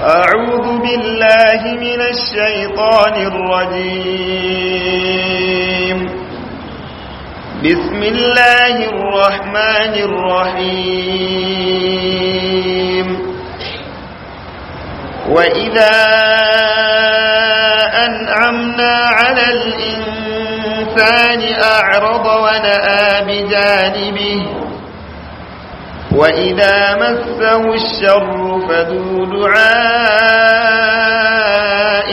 أعوذ بالله من الشيطان الرجيم بسم الله الرحمن الرحيم وإذا أنعمنا على الإنسان أعرض ونأى بجانبه وإذا مسه الشر فذو دعاء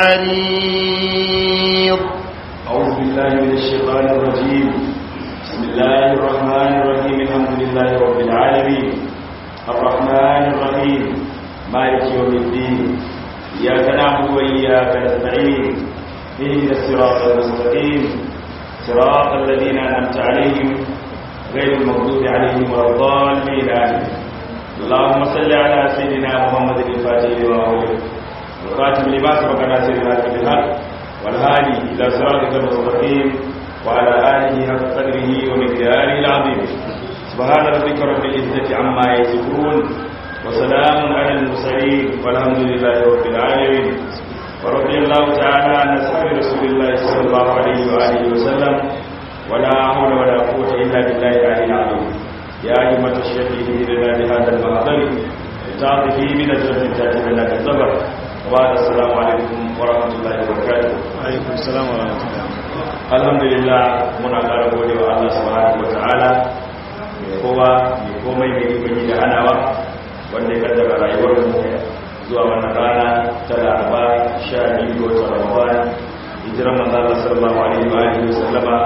عريض أعوذ بالله من الشيطان الرجيم بسم الله الرحمن الرحيم الحمد لله رب العالمين الرحمن الرحيم مالك يوم الدين إياك نعبد وإياك نستعين اهدنا الصراط المستقيم صراط الذين أنعمت عليهم غير المغضوب عليهم ولا الضالين آمين اللهم صل على سيدنا محمد الفاتح لما أغلق والخاتم لما سبق ناصر الحق بالحق والهادي إلى صراطك المستقيم وعلى آله حق قدره ومقداره العظيم سبحان ربك رب العزة عما يصفون وسلام على المرسلين والحمد لله رب العالمين ورضي الله تعالى عن أصحاب رسول الله صلى الله عليه وآله وسلم ولا حول ولا قوة إلا بالله العلي العظيم يا أيها الشيخ لنا بهذا المحضر تعطي من أجرة تأتي لنا بالزبر وبعد السلام عليكم ورحمة الله وبركاته عليكم السلام ورحمة الله الحمد لله muna ƙara gode wa Allah subhanahu wa ta'ala mai kowa mai komai mai ikon da hanawa wanda ya kaddara rayuwar mu zuwa wannan rana ta laraba sha biyu ga watan ramadan hijiran manzo Allah sallallahu alaihi wa alihi wasallama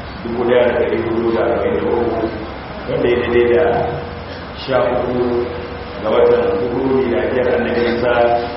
1443 wanda ya daidai da sha uku ga watan hudu da biyar annabi Isa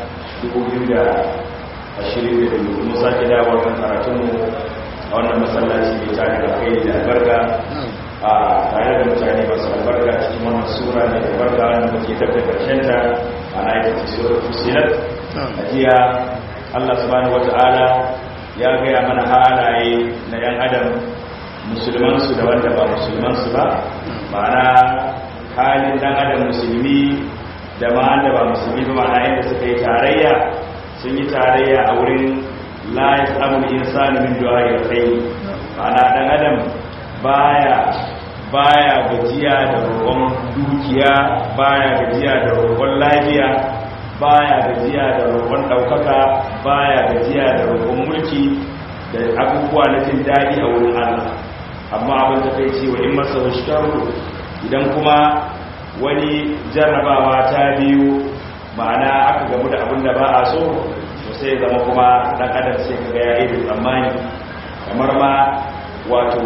2022 mun sake dawo kan karatunmu a wannan masallaci mai tare da kai da albarka a tare da mutane masu albarka cikin wannan sura mai albarka wanda muke tabbata karshen ta a na aikata sura fusilat a jiya Allah subhanahu wata'ala ya gaya mana halaye na yan adam musulmansu da wanda ba musulmansu ba ma'ana halin dan adam musulmi da ma wanda ba musulmi ba ma'ana yadda suka yi tarayya sun yi tarayya a wurin la yasamu insani min du'a al-khayr ma'ana dan adam baya baya gajiya da roƙon dukiya baya gajiya da roƙon lafiya baya gajiya da roƙon ɗaukaka baya gajiya da roƙon mulki da abubuwa na jin daɗi a wurin Allah amma abin da kai ce wa in masa washkaru idan kuma wani jarrabawa ta biyu ma'ana aka gamu da abin da ba a so sai zama kuma dan adam sai kaga ya yi tsammani kamar ma wato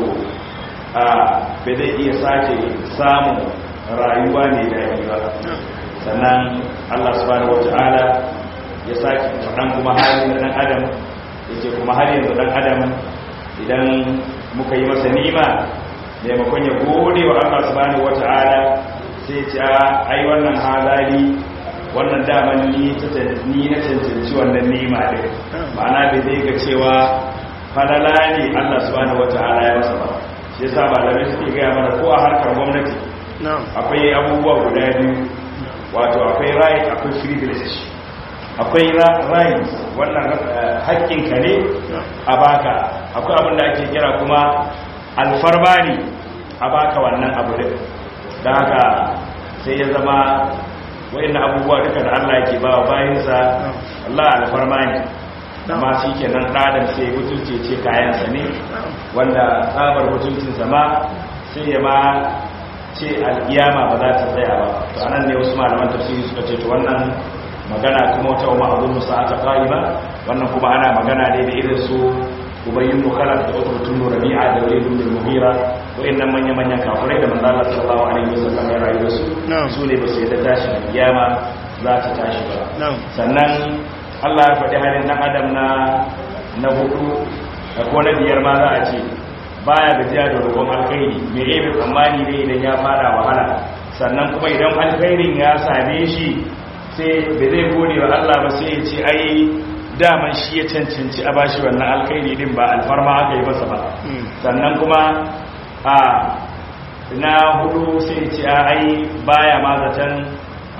a bai zai iya sake samun rayuwa ne da yi ba sannan Allah subhanahu wata'ala ya sake faɗan kuma halin dan adam yake kuma har yanzu dan adam idan muka yi masa nima maimakon ya gode wa Allah subhanahu wata'ala sai ce ai wannan halali wannan daman ni na cancanci wannan nema ɗin ma'ana bai zai ga cewa falala ne Allah subhanahu wata'ala ya masa ba shi yasa malamai suke gaya mana ko a harkar gwamnati akwai abubuwa guda biyu wato akwai right akwai privilege akwai right wannan haƙƙinka ne a baka akwai abin da ake kira kuma alfarma ne a baka wannan abu din da haka sai ya zama wa'in abubuwa duka da Allah yake ba wa bayansa Allah alfarma ne amma shi ke nan ɗadan sai mutunce ce kayansa ne wanda tsabar mutuncinsa ma sai ya ma ce al'iyama ba za ta tsaya ba to anan ne wasu malaman tafsiri suka ce to wannan magana kuma wata umar abin musa ta ba wannan kuma ana magana ne da irin su ubayyin mukhalaf da utbatun rabi'a da walid ibn al-mughira wayannan manyan manyan kafirai da manzo Allah sallallahu alaihi wasallam ya rayu da su su ne ba su yadda tashi da kiyama za ta tashi ba sannan Allah ya faɗi halin dan adam na na hudu da ko na biyar ma za a ce baya gajiya da roƙon alkhairi me yayi tsammani ne idan ya fara wahala sannan kuma idan alkhairin ya same shi sai bai zai gode wa Allah ba sai ya ce ai daman shi ya cancanci a bashi wannan alkhairi din ba alfarma aka yi masa ba sannan kuma a na hudu sai ce a ai baya ma zaton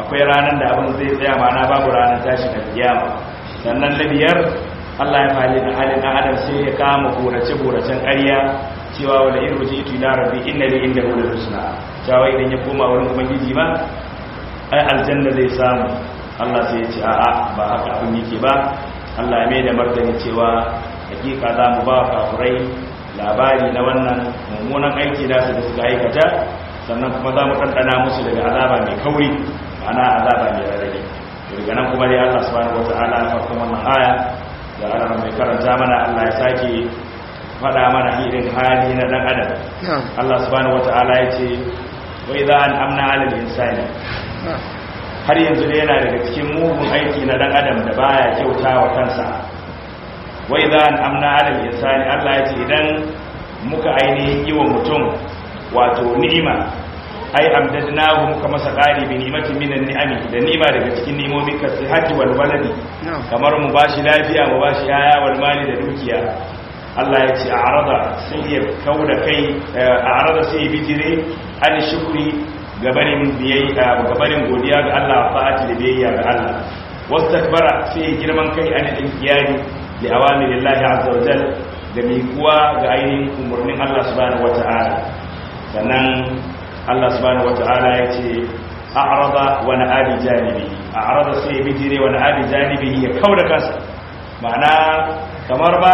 akwai ranar da abin zai tsaya mana babu ranar tashi da kiyama sannan na biyar Allah ya fali da halin ɗan adam sai ya kama burace-buracen ƙarya cewa wala in ruji itu ila rabbi inna li inda hu husna cewa idan ya koma wurin ubangiji ba ai aljanna zai samu Allah sai ya ce a'a ba haka abin yake ba Allah ya mai da martani cewa hakika za mu ba kafurai labari na wannan mummunan aiki da su da suka aikata sannan kuma za mu ɗanɗana musu daga azaba mai kauri ana azaba mai rarrabe daga nan kuma dai Allah subhanahu wata'ala a farkon wannan aya da ana mai karanta mana Allah ya sake faɗa mana irin hali na ɗan adam Allah subhanahu wata'ala ya ce wa idza an amna 'ala al-insani har yanzu dai yana daga cikin mugun aiki na ɗan adam da baya kyauta wa kansa wa idza an amna 'ala al-insani Allah ya ce idan muka ainihin yi wa mutum wato ni'ima ai amdadnahu muka masa qari bi ni'matin minan ni'ami da ni'ima daga cikin ni'imomin ka sihhati wal waladi kamar mu bashi lafiya mu bashi yaya wal mali da dukiya Allah ya ce a'rada sai ya kauda kai a'rada sai ya bijire an shukri gabanin biyayya gabanin godiya ga Allah fa'ati da biyayya ga Allah wastakbara sai ya girman kai an inkiyari li awamirillahi azza wa jalla da miƙuwa ga ainihin umarnin Allah subhanahu wata'ala sannan Allah subhanahu wata'ala ya ce a'rada wa na'abi janibi a'rada sai ya bijire wa na'abi janibi ya kauda kansa ma'ana kamar ba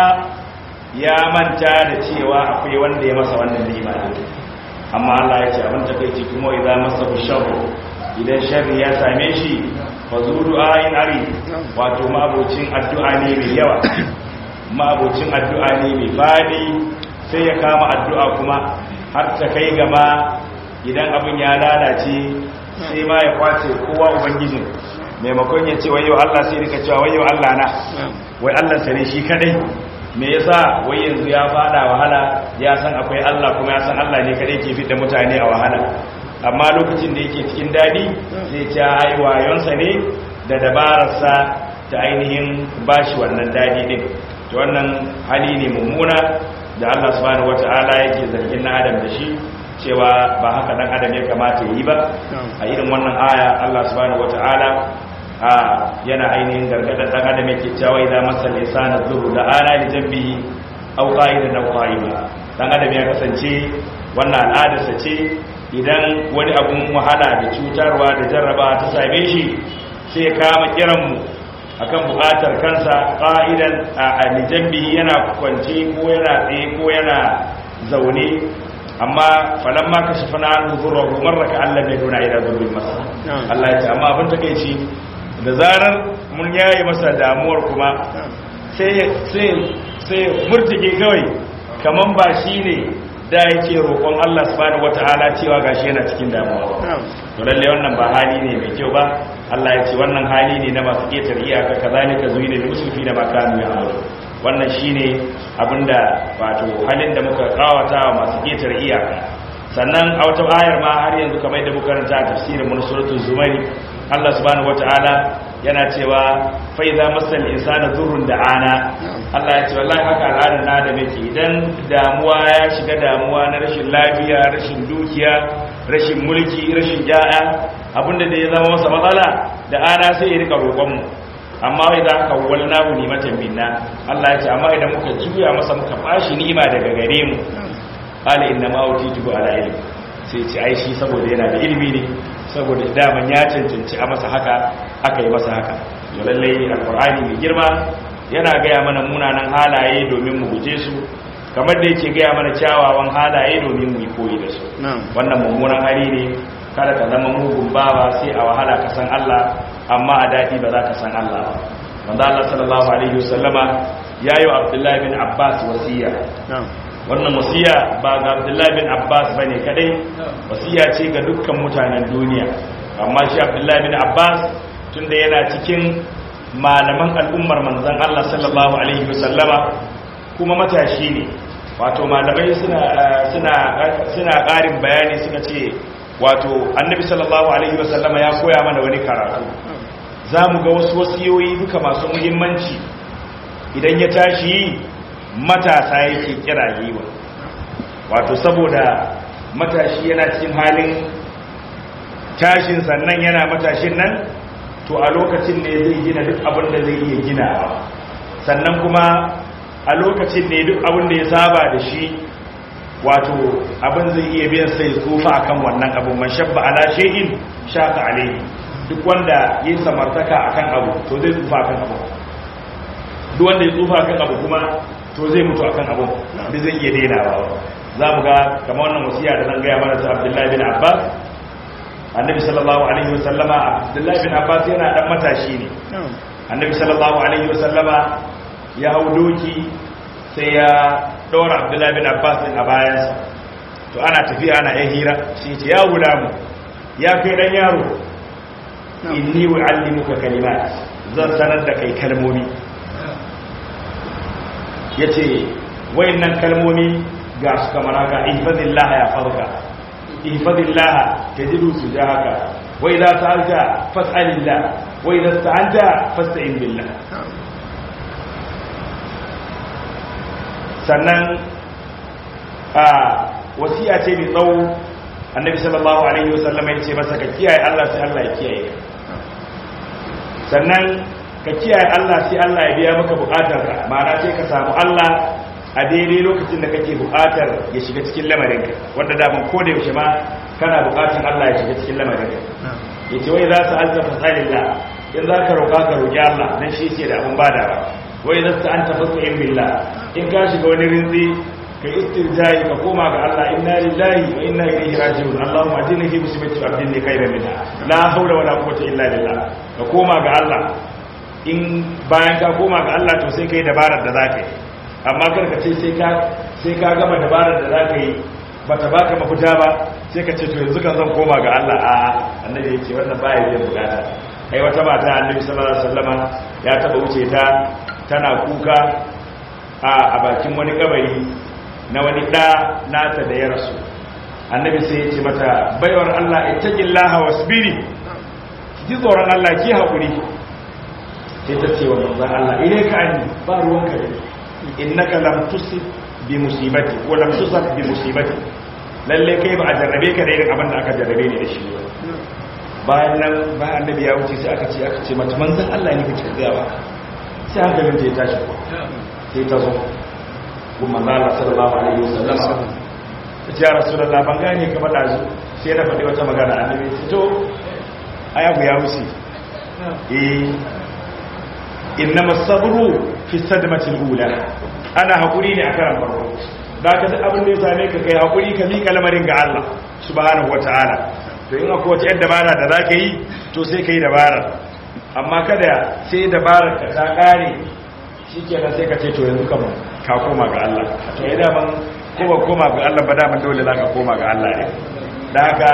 ya manta da cewa akwai wanda ya masa wannan ni'ima amma Allah ya ce abin takeici kuma idan masa sharru idan sharri ya same shi fa zuru ayin ari wato mabocin addu'a ne mai yawa ma'abocin addu'a ne mai fadi sai ya kama addu'a kuma har ta kai gama idan abin ya lalace sai ma ya kwace kowa ubangijin maimakon ya ce wayo Allah sai rika cewa wayo Allah na wai Allah sane shi kadai me yasa wai yanzu ya fada wahala ya san akwai Allah kuma ya san Allah ne kadai ke fitar mutane a wahala amma lokacin da yake cikin dadi sai ce ai wayonsa ne da dabararsa ta ainihin bashi wannan dadi din to wannan hali ne mummuna da Allah subhanahu wata'ala yake zargin na adam da shi cewa ba haka dan adam ya kamata yi ba a irin wannan aya Allah subhanahu wata'ala a yana ainihin gargadar dan adam yake cewa idan masal insana zuru da ana li jambihi aw qa'idan aw qa'ima dan adam ya kasance wannan al'adarsa ce idan wani abun wahala da cutarwa da jarraba ta same shi sai ya kama kiran mu akan bukatar kansa ƙa'idan a alijambi yana kwance ko yana tsaye ko yana zaune amma falon ma ka shafa na hannu zuwa rumar raka Allah mai nuna ila zurbin masa Allah ya ce amma abin ta kai ce da zarar mun yaye masa damuwar kuma sai murtike kawai kaman ba shi ne da yake roƙon Allah subhanahu wata'ala cewa gashi yana cikin damuwa to lalle wannan ba hali ne mai kyau ba Allah ya ce wannan hali ne na masu ketar iyaka kazalika zuyina lil musrifina ma kanu ya'malu wannan shine abinda wato halin da muka kawata wa masu ketar iyaka sannan a wata ayar ma har yanzu kamar da muka karanta a tafsirin mun suratul zumari Allah subhanahu wata'ala yana cewa fa idza masal insana dhurrun da'ana Allah ya ce wallahi haka al'adar na da muke idan damuwa ya shiga damuwa na rashin lafiya rashin dukiya rashin mulki rashin ja'a abinda da ya zama masa matsala da ana sai ya rika roƙon mu amma wai za ka walna mu nimatan binna Allah ya ce amma idan muka juya masa muka bashi ni'ima daga gare mu qala inna ma utitu ala ilmi sai ce ai shi saboda yana da ilimi ne saboda daman ya cancanci a masa haka aka yi masa haka to lallai alqur'ani mai girma yana gaya mana munanan halaye domin mu guje su kamar da yake gaya mana kyawawan halaye domin mu yi koyi da su wannan mummunan hali ne kada ka zama mugun bawa sai a wahala ka san Allah amma a daɗi ba za ka san Allah ba wanda Allah sallallahu alaihi wasallama ya yi wa Abdullahi bin Abbas wasiya wannan wasiya ba ga Abdullahi bin Abbas bane kadai wasiya ce ga dukkan mutanen duniya amma shi Abdullahi bin Abbas tunda yana cikin malaman al'ummar manzan Allah sallallahu Alaihi wasallama kuma matashi ne wato malamai suna ƙarin bayani suka ce wato annabi sallallahu Alaihi wasallama ya koya mana wani karatu za mu ga wasu wasiyoyi duka masu muhimmanci idan ya tashi matasa yake kira yi wa wato saboda matashi yana cikin halin tashin sannan yana matashin nan to a lokacin ne zai gina duk abin da zai iya gina sannan kuma a lokacin ne duk abin da ya saba da shi wato abin zai iya biyan sai tsufa akan wannan abin man shabba ala shay'in shaka alayhi duk wanda ya samartaka akan abu to zai tsufa akan abu duk wanda ya tsufa akan abu kuma to zai mutu akan abu da zai iya dainawa za mu ga kamar wannan wasiya da zan gaya mana ta Abdullahi bin Abbas annabi sallallahu alaihi wasallama Abdullahi bin Abbas yana dan matashi ne annabi sallallahu alaihi wasallama ya hau doki sai ya ɗora abdullahi bin abbas a bayansa to ana tafiya ana yan hira shi ce ya mu ya kai ɗan yaro inni wa'allimuka kalimat zan sanar da kai kalmomi ya ce wayannan kalmomi ga su kamar haka ihfazillah ya farka ihfazillah tajidu sujahaka wa idza sa'alta fas'alillah wa idza sta'anta fasta'in billah sannan a wasiya ce mai tsawo annabi sallallahu alaihi wasallam ya ce masa ka kiyaye Allah sai Allah ya kiyaye sannan ka kiyaye Allah sai Allah ya biya maka bukatar ka ma'ana sai ka samu Allah a daidai lokacin da kake bukatar ya shiga cikin lamarinka wanda da ban ko da yaushe ma kana bukatar Allah ya shiga cikin lamarinka yace wai za ta alza fasalillah in za ka roƙa ka roƙi Allah dan shi ce da abun badawa wai za ta anta fasta'in billah in ka shiga wani rinzi ka istirjai ka koma ga Allah inna lillahi wa inna ilaihi raji'un Allahumma ajini fi musibati wa abdini khayran minha la hawla wala quwwata illa billah ka koma ga Allah in bayan ka koma ga Allah to sai kai dabarar da zaka yi amma kar ka ce sai ka sai ka gama dabarar da zaka yi bata baka mafita ba sai ka ce to yanzu kan zan koma ga Allah a annabi yace wannan baya yin bukata ai wata mata annabi sallallahu alaihi wasallama ya taba wuce ta tana kuka a bakin wani kabari na wani ɗa nata da ya rasu annabi sai ya ce mata baiwar Allah ittaqillaha wasbiri ji tsoron Allah ki haƙuri sai ta ce wa manzon Allah ile ka ani ba ruwanka da innaka lam tusib bi musibati ko lam tusab bi musibati lalle kai ba a jarrabe ka da irin abin da aka jarrabe ni da shi bayan nan bayan annabi ya wuce sai aka ce aka ce mata manzon Allah ne kake gawa sai hankalin ta ya tashi sai ta zo kuma Allah sallallahu alaihi wasallam ya rasulullah ban gane ka faɗa zu sai na faɗi wata magana annabi to ayabu ya wuce eh innama sabru fi sadmati al-ula ana hakuri ne a karan farko da ka duk abin da ya same ka kai hakuri ka mika lamarin ga Allah subhanahu wataala to in akwai wata yadda dabara da zaka yi to sai kai dabara amma kada sai dabarar ka ta kare shikenan sai ka ce to yanzu kamar ka koma ga Allah to ya daman ko ba koma ga Allah ba daman dole za ka koma ga Allah ne da haka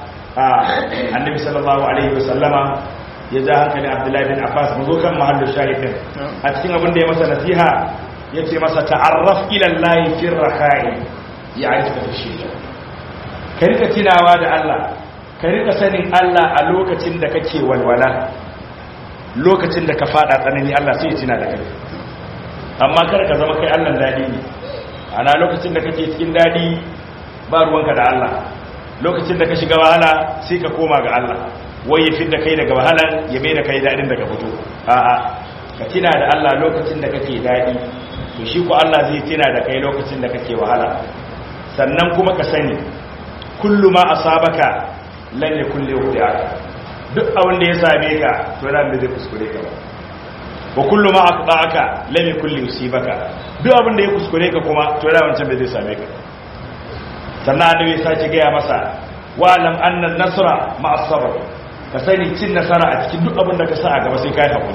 annabi sallallahu alaihi wasallama ya ja hankali abdullahi bin abbas mu zo kan mahallin shahidin a cikin abin da ya masa nasiha ya ce masa ta'arraf ila allahi fi rakhai ya aika fi shida ka rika tunawa da Allah ka rika sanin Allah a lokacin da kake walwala lokacin da ka fada tsanani Allah sai ya tuna da kai amma kar ka zama kai Allah dadi ne ana lokacin da kake cikin dadi ba ruwanka da Allah lokacin da ka shiga wahala sai ka koma ga Allah wai ya fidda kai daga wahalan ya mai da kai dadin daga fito a'a ka tina da Allah lokacin da kake dadi to shi ko Allah zai tina da kai lokacin da kake wahala sannan kuma ka sani kullu ma asabaka lan yakun li yudiaka duk abin da ya same ka to ran da zai kuskure ka ba wa kullu ma aqta'aka lam yakun li yusibaka duk abin da ya kuskure ka kuma to ran wancan bai zai same ka sannan annabi ya sake gaya masa wa lam anna an-nasra ma'a sabr ka sani cin nasara a cikin duk abin da ka sa a gaba sai kai hakuri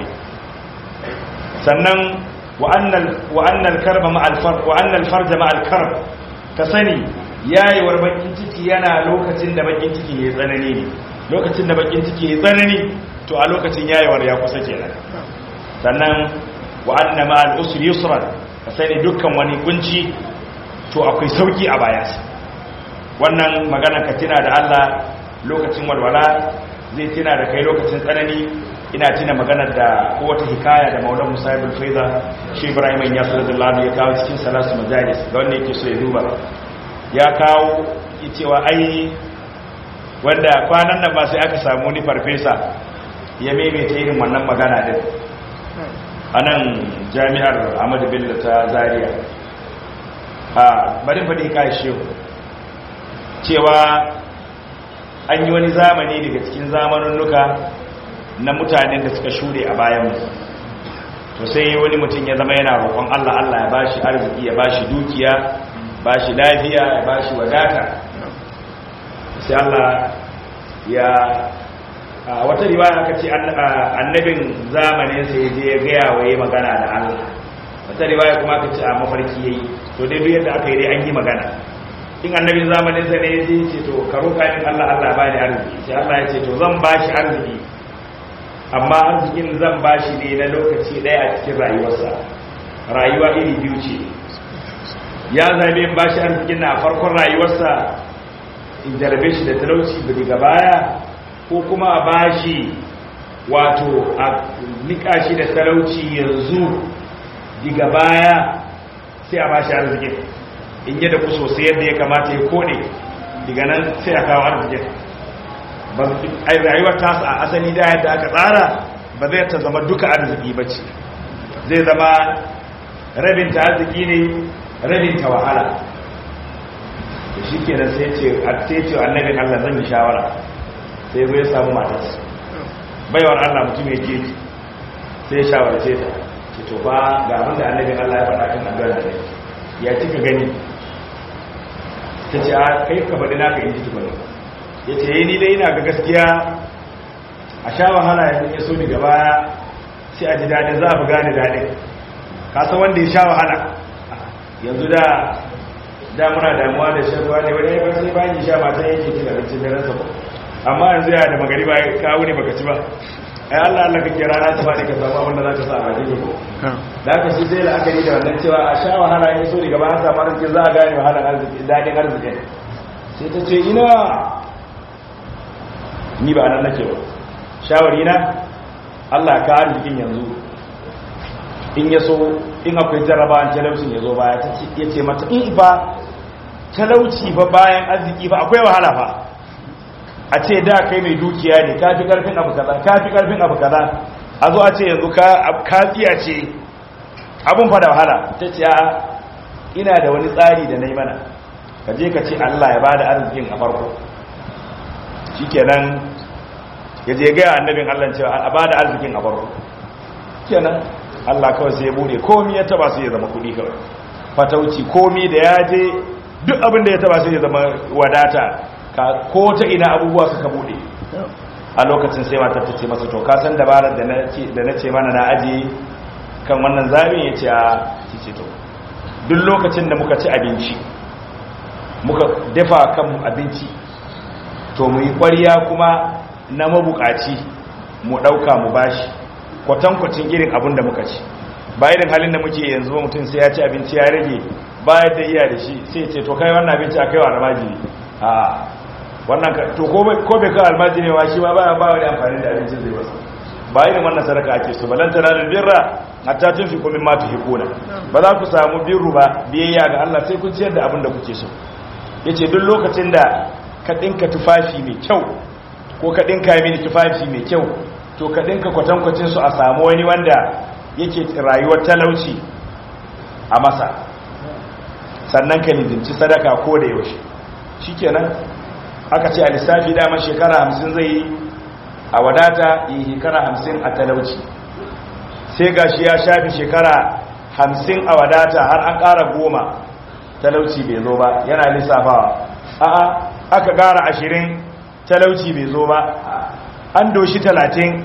sannan wa annal wa annal karba ma'a al-farj wa annal farja ma'a al-karb ka sani yayewar bakin ciki yana lokacin da bakin ciki ya tsanani ne lokacin da bakin ciki ya tsanani to a lokacin yayewar ya kusa kenan sannan wa anna ma'al usri yusran ka sani dukkan wani kunci to akwai sauki a bayansa wannan magana ka tuna da Allah lokacin walwala zai tuna da kai lokacin tsanani ina tuna maganar da ko wata hikaya da Maulana Musa ibn Faiza shi Ibrahim ya sallallahu ya kawo cikin salasu majalis ga wanda yake so ya duba ya kawo cewa ai wanda kwanan nan ba sai aka samu ni farfesa ya maimaita irin wannan magana din a nan jami'ar ahmadu bello ta zaria a bari faɗi kai shehu cewa an yi wani zamani daga cikin zamaninnuka na mutanen da suka shure a bayanmu to sai wani mutum ya zama yana roƙon Allah Allah ya bashi arziki ya bashi dukiya bashi lafiya ya bashi wadata sai Allah ya a wata riwaya aka ce annabin zamanin sai ya je ya gaya wa yi magana da Allah wata riwaya kuma aka ce a mafarki yayi to dai duk yadda aka yi dai an yi magana in annabin zamanin sa ne ya ce to ka roƙa min Allah Allah ba ni arziki sai Allah ya ce to zan bashi arziki amma arzikin zan bashi ne na lokaci ɗaya a cikin rayuwarsa rayuwa iri biyu ce ya zabe in bashi arzikin na farkon rayuwarsa in jarabe shi da talauci daga baya ko kuma a bashi wato a nika shi da talauci yanzu daga baya sai a bashi arzikin in yi da ku sosai yadda ya kamata ya kone daga nan sai a kawo arzikin ai rayuwar tasa a asali da yadda aka tsara ba zai ta zama duka arziki ba ce zai zama rabinta arziki ne rabinta wahala da shi kenan sai ce a ce annabin allah zan yi shawara sai zai samu matarsa baiwar allah mutum ya keji sai shawarce ta ce to ba ga abinda annabin allah ya faɗa kan addu'ar da ya cika gani ta ce a kai ka faɗi naka in ji tukuni ya ce yi ni dai ina ga gaskiya a sha wahala ya ya so daga baya sai a ji daɗin za a fi gane daɗin kasan wanda ya sha wahala yanzu da damuna damuwa da shan ruwa ne wani ya sai bayan ya sha matan yake cin abincin da ransa amma yanzu ya da magari ba kawo ne baka ci ba ai Allah Allah kake rana ta faɗi ka samu abin da za ka sa a bakin ko da haka shi sai la'akari da wannan cewa a sha wahala ya so daga baya samu arziki za a gane wahalar arziki daɗin arzikin sai ta ce ina ni ba nan nake ba shawari na Allah ka arzikin yanzu in ya so in akwai jarrabawan talaucin ya zo baya ta ce ya ce mata in ba talauci ba bayan arziki ba akwai wahala ba a ce da kai mai dukiya ne ka fi karfin abu kaza ka fi karfin abu kaza a zo a ce yanzu ka tsiya ce abun fa da wahala ta ce ina da wani tsari da na yi mana ka je ka ce Allah ya bada arzikin a farko shikenan ya je gaya annabin Allah cewa a bada arzikin a farko kenan Allah kawai sai ya bude komi ya taba sai ya zama kudi kawai fatauci komi da ya je duk abin da ya taba sai ya zama wadata ko ta ina abubuwa suka bude a lokacin sai matar ta ce masa to ka san dabarar da na ce mana na aje kan wannan zamin ya ce a ce to duk lokacin da muka ci abinci muka dafa kan abinci to mu yi ƙwariya kuma na mabukaci mu ɗauka mu bashi kwatankwacin irin abin da muka ci ba irin halin da muke yanzu ba mutum sai ya ci abinci ya rage bayan da iya da shi sai ce to kai wannan abinci a kai wa almajiri a wannan to ko bai kai almajiri ma shi ma ba ba wani amfani da abincin zai wasu ba irin wannan sadaka ake so balanta na birra hatta tun fi komin matu hikuna ba za ku samu birru ba biyayya ga Allah sai kun ciyar da abin da kuke so yace duk lokacin da ka dinka tufafi mai kyau ko ka dinka mini tufafi mai kyau to ka dinka kwatankwacin su a samu wani wanda yake rayuwar talauci a masa sannan ka lizinci sadaka ko da yaushe shikenan aka ce a lissafi daman shekara hamsin zai yi a wadata yi shekara hamsin a talauci sai gashi ya shafi shekara hamsin a wadata har an ƙara goma talauci bai zo ba yana lissafawa a'a aka ƙara ashirin talauci bai zo ba an doshi talatin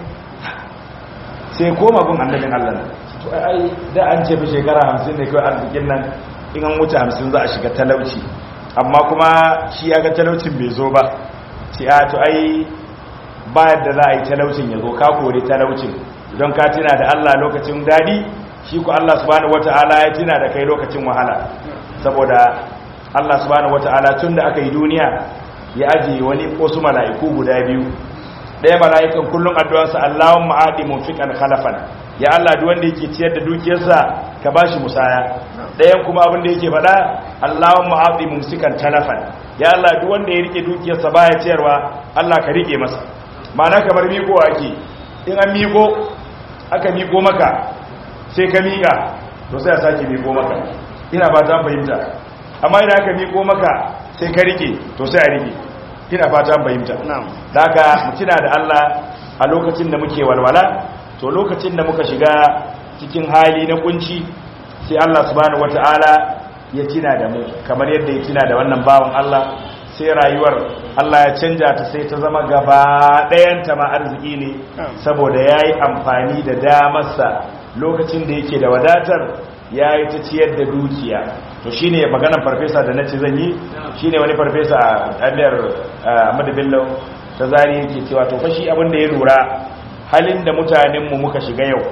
sai koma gun annabin allah to ai da an ce fi shekara hamsin ne kawai arzikin nan in an wuce hamsin za a shiga talauci amma kuma shi ya ga talaucin bai zo ba ce a to ai bayar da za a yi talaucin ya zo ka kori talaucin don ka tuna da allah lokacin dadi shi ku allah subhanahu wata'ala ya tuna da kai lokacin wahala saboda Allah subhanahu wata'ala tun da aka yi duniya ya ajiye wani wasu mala'iku guda biyu ɗaya mala'ikan kullum addu'arsa Allahun ma'adi munfiqan khalafan ya Allah duk wanda yake ciyar da dukiyarsa ka bashi musaya ɗayan kuma abin da yake faɗa Allahun ma'adi mumsikan talafan ya Allah duk wanda ya rike dukiyarsa baya ciyarwa Allah ka rike masa ma'ana kamar miko ake in an miko aka miko maka sai ka miƙa to sai a sake miko maka ina ba ta fahimta amma idan aka miko maka sai ka rike to sai a rike ina fata fahimta daga mutuna da Allah a lokacin da muke walwala to lokacin da muka shiga cikin hali na kunci sai Allah subhanahu wataala ya tina da mu kamar yadda ya tina da wannan bawan Allah sai rayuwar Allah ya canja ta sai ta zama gaba ɗayan ta ma arziki ne saboda yayi amfani da damarsa lokacin da yake da wadatar yayi ta ciyar da dukiya to shine maganar farfesa da nace zan yi shine wani farfesa a Amir Ahmad Bello ta zari yake cewa to fashi abin da ya lura halin da mutanen mu muka shiga yau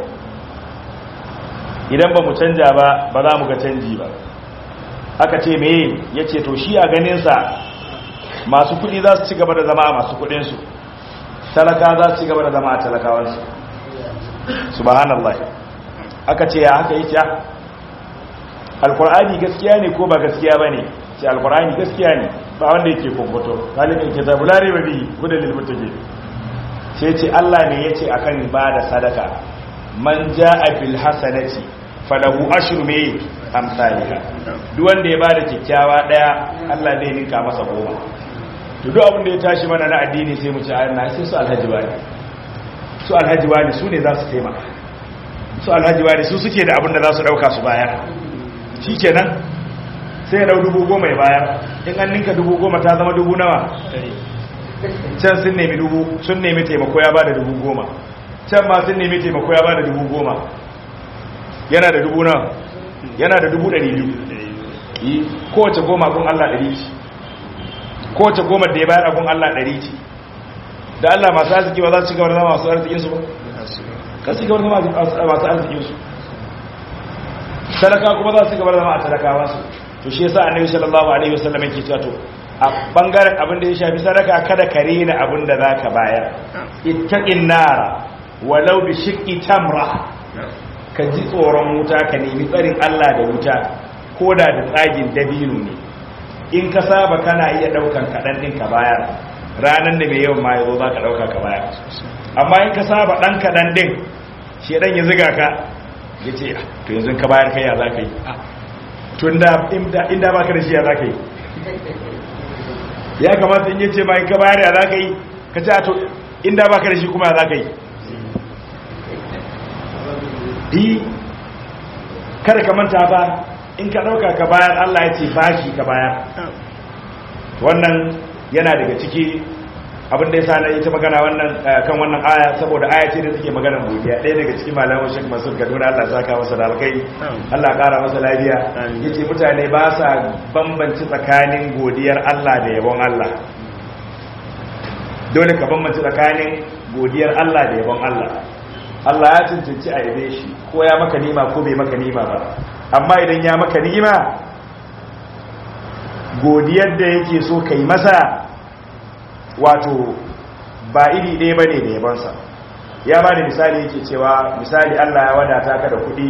idan ba mu canja ba ba za mu ga canji ba aka ce meye yace to shi a ganin sa masu kudi za su ci gaba da zama a masu kudin su talaka za su ci gaba da zama a talakawan su subhanallah aka ce ya haka yake alkur'ani gaskiya ne ko ba gaskiya ba ne ce alkur'ani gaskiya ne ba wanda yake kwakwato galibin ke zabu lare ba biyi gudun lilmutage sai ce allah ne ya ce a kan ba da sadaka man ja a bil hasanati falahu ashru mai amsalika duk wanda ya ba da kyakkyawa daya allah zai ninka masa goma to duk abin da ya tashi mana na addini sai mu ci ayyana sai su alhaji wani su alhaji wani su ne za su taimaka su alhaji wani su suke da abin da za su dauka su bayar shi kenan sai ya dau dubu goma ya bayar in an ninka dubu goma ta zama dubu nawa can sun nemi dubu sun nemi taimako ya ba da dubu goma can ma sun nemi taimako ya ba da dubu goma yana da dubu nawa yana da dubu ɗari biyu yi kowace goma gun allah ɗari ce kowace goma da ya bayar a gun allah ɗari ce da allah masu arziki ba za su ci gaba da zama masu arzikinsu ba kan su gaba da zama masu arzikinsu talaka kuma za su gaba zama a talakawa su to shi yasa annabi sallallahu alaihi wasallam yake cewa to a bangaren abin da ya shafi sadaka kada ka rena abin da zaka bayar ittaqin nara walau bi shiqqi tamra ka ji tsoron wuta ka nemi tsarin Allah da wuta koda da tsagin dabino ne in ka saba kana iya daukan kadan din ka bayar ranan da mai yawan ma yazo zaka dauka ka bayar amma in ka saba dan kadan din shedan ya ziga ka ya ce to yanzu ka bayar kai ya za ka yi tun da inda ba ka da shi ya za ka yi ya kamata in yi ce ma in ka bayar ya za ka yi ka ce to inda ba ka da shi kuma ya za ka yi yi kada ka manta ba in ka ɗauka ka bayar allah ya ce bashi ka bayar wannan yana daga ciki abin da ya sa na ita magana wannan kan wannan aya saboda aya ce da take magana godiya ɗaya daga cikin malamin Sheikh Mansur Kaduna Allah ya saka masa da alkai Allah ƙara masa lafiya yace mutane ba sa bambanci tsakanin godiyar Allah da yabon Allah dole ka bambanci tsakanin godiyar Allah da yabon Allah Allah ya cancanci a yabe shi ko ya maka nima ko bai maka nima ba amma idan ya maka nima godiyar da yake so kai masa wato ba iri ɗaya ba ne da yabansa ya ba da misali yake cewa misali allah ya wadata ka da kuɗi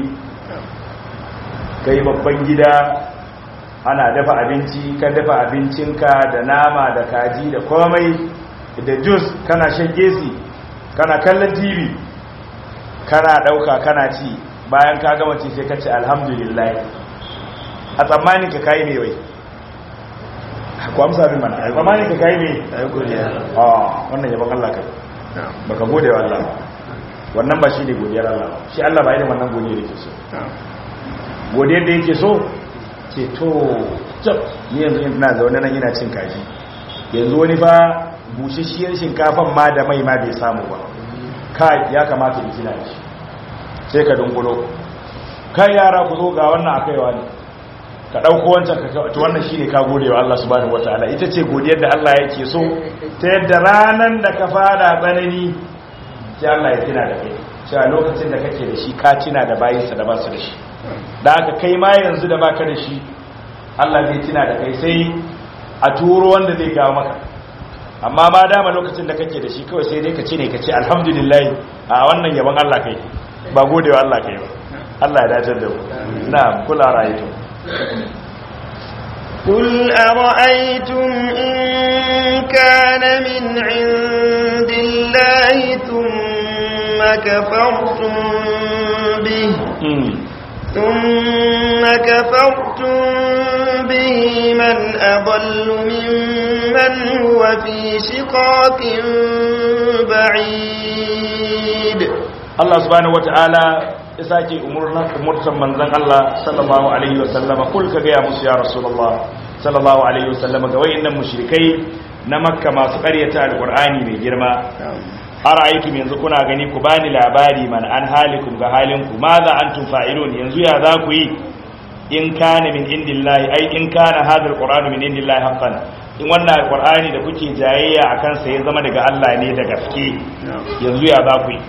ka yi babban gida ana dafa abinci ka dafa abincinka da nama da kaji da komai da jus kana shan gesi kana kallon tv kana ɗauka kana ci bayan ka gama ci sai ka ce alhamdulillah a tsammanin ka kayi mai wai ku amsa bin mana ai zamanin ka kai ne ai godiya ah wannan yabon Allah kai baka gode wa Allah wannan ba shi ne godiyar Allah shi Allah ba irin wannan godiyar yake so godiyar da yake so ce to tab ni yanzu ina zaune nan ina cin kaji yanzu wani fa bushashiyar shinkafan ma da mai ma bai samu ba kai ya kamata in kina shi sai ka dungulo kai yara ku zo ga wannan akaiwa ne ka ɗauko wancan ka wannan shi ne ka gode wa Allah subhanahu wataala ita ce godiyar da Allah yake so ta yadda ranar da ka fada tsanani sai Allah ya tuna da kai cewa lokacin da kake da shi ka tuna da bayinsa da ba su da shi da aka kai ma yanzu da baka da shi Allah zai tuna da kai sai a turo wanda zai kawo maka amma ma dama lokacin da kake da shi kawai sai dai ka ce ne ka ce alhamdulillah a wannan yaban Allah kai ba godewa Allah kai ba Allah ya dace da ku na kula rayuwa قل أرأيتم إن كان من عند الله ثم كفرتم به ثم كفرتم به من أضل ممن هو في شقاق بعيد Allah subhanahu wata'ala ya sake umurtan manzon Allah sallallahu alaihi wasallama kul ka ga ya musu ya rasulullah sallallahu alaihi wasallama ga wayannan mushrikai na makka masu ƙaryata alqur'ani mai girma ara'aytum yanzu kuna gani ku bani labari man an halikum ga halinku maza antum fa'ilun yanzu ya za ku yi in kana min indillahi ai in kana hadha alqur'anu min indillahi haqqan in wannan alqur'ani da kuke jayayya akan sa ya zama daga Allah ne da gaske yanzu ya za ku yi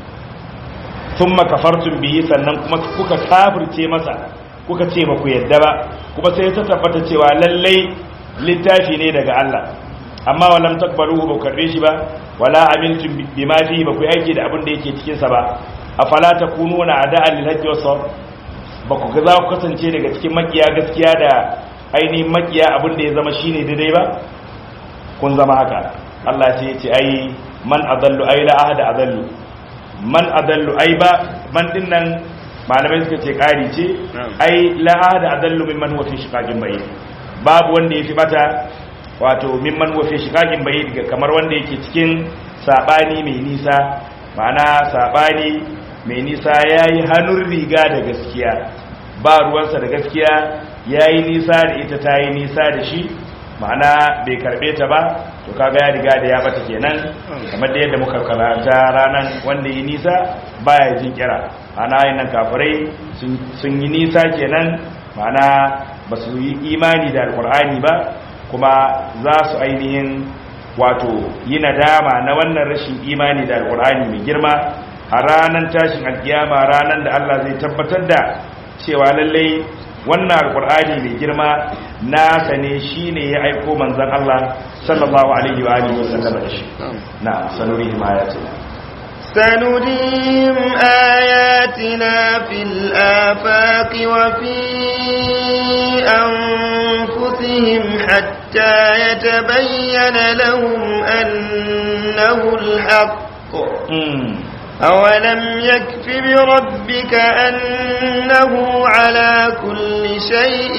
thumma kafartum bihi sannan kuma kuka kafirce masa kuka ce ba ku yadda ba kuma sai ta tabbata cewa lallai littafi ne daga Allah amma walam takbaluhu ba karbe shi ba wala amiltum bima fihi ba ku aiki da abin da yake cikin sa ba afala takununa ada'a lil haqqi was ba ku ga za ku kasance daga cikin makiya gaskiya da ainihin makiya abin da ya zama shine daidai ba kun zama haka Allah sai ya ce ai man adallu ai la ahada adallu man adallu ai ba man din nan malamai suka ce kari ce ai la ahada adallu mimman huwa fi shiqaqin bayyin babu wanda yafi bata wato mimman huwa fi shiqaqin bayyin kamar wanda yake cikin sabani mai nisa ma'ana sabani mai nisa yayi hannun riga da gaskiya ba ruwansa da gaskiya yayi nisa da ita tayi nisa da shi ma'ana bai karbe ta ba to kaga ya riga da ya bata kenan kamar da yadda muka karanta ranan wanda yi nisa baya jin kira ana yin nan kafirai sun yi nisa kenan ma'ana ba su yi imani da alkur'ani ba kuma za su ainihin wato yi nadama na wannan rashin imani da alkur'ani mai girma a ranar tashin alkiyama ranar da Allah zai tabbatar da cewa lallai wannan alkur'ani mai girma nasa ne shine ya aiko manzon Allah sallallahu alaihi wa alihi wasallam da shi na sanurihim ayatina سنريهم آياتنا في الآفاق وفي أنفسهم حتى يتبين لهم أنه الحق أولم يكف بربك أنه على كل شيء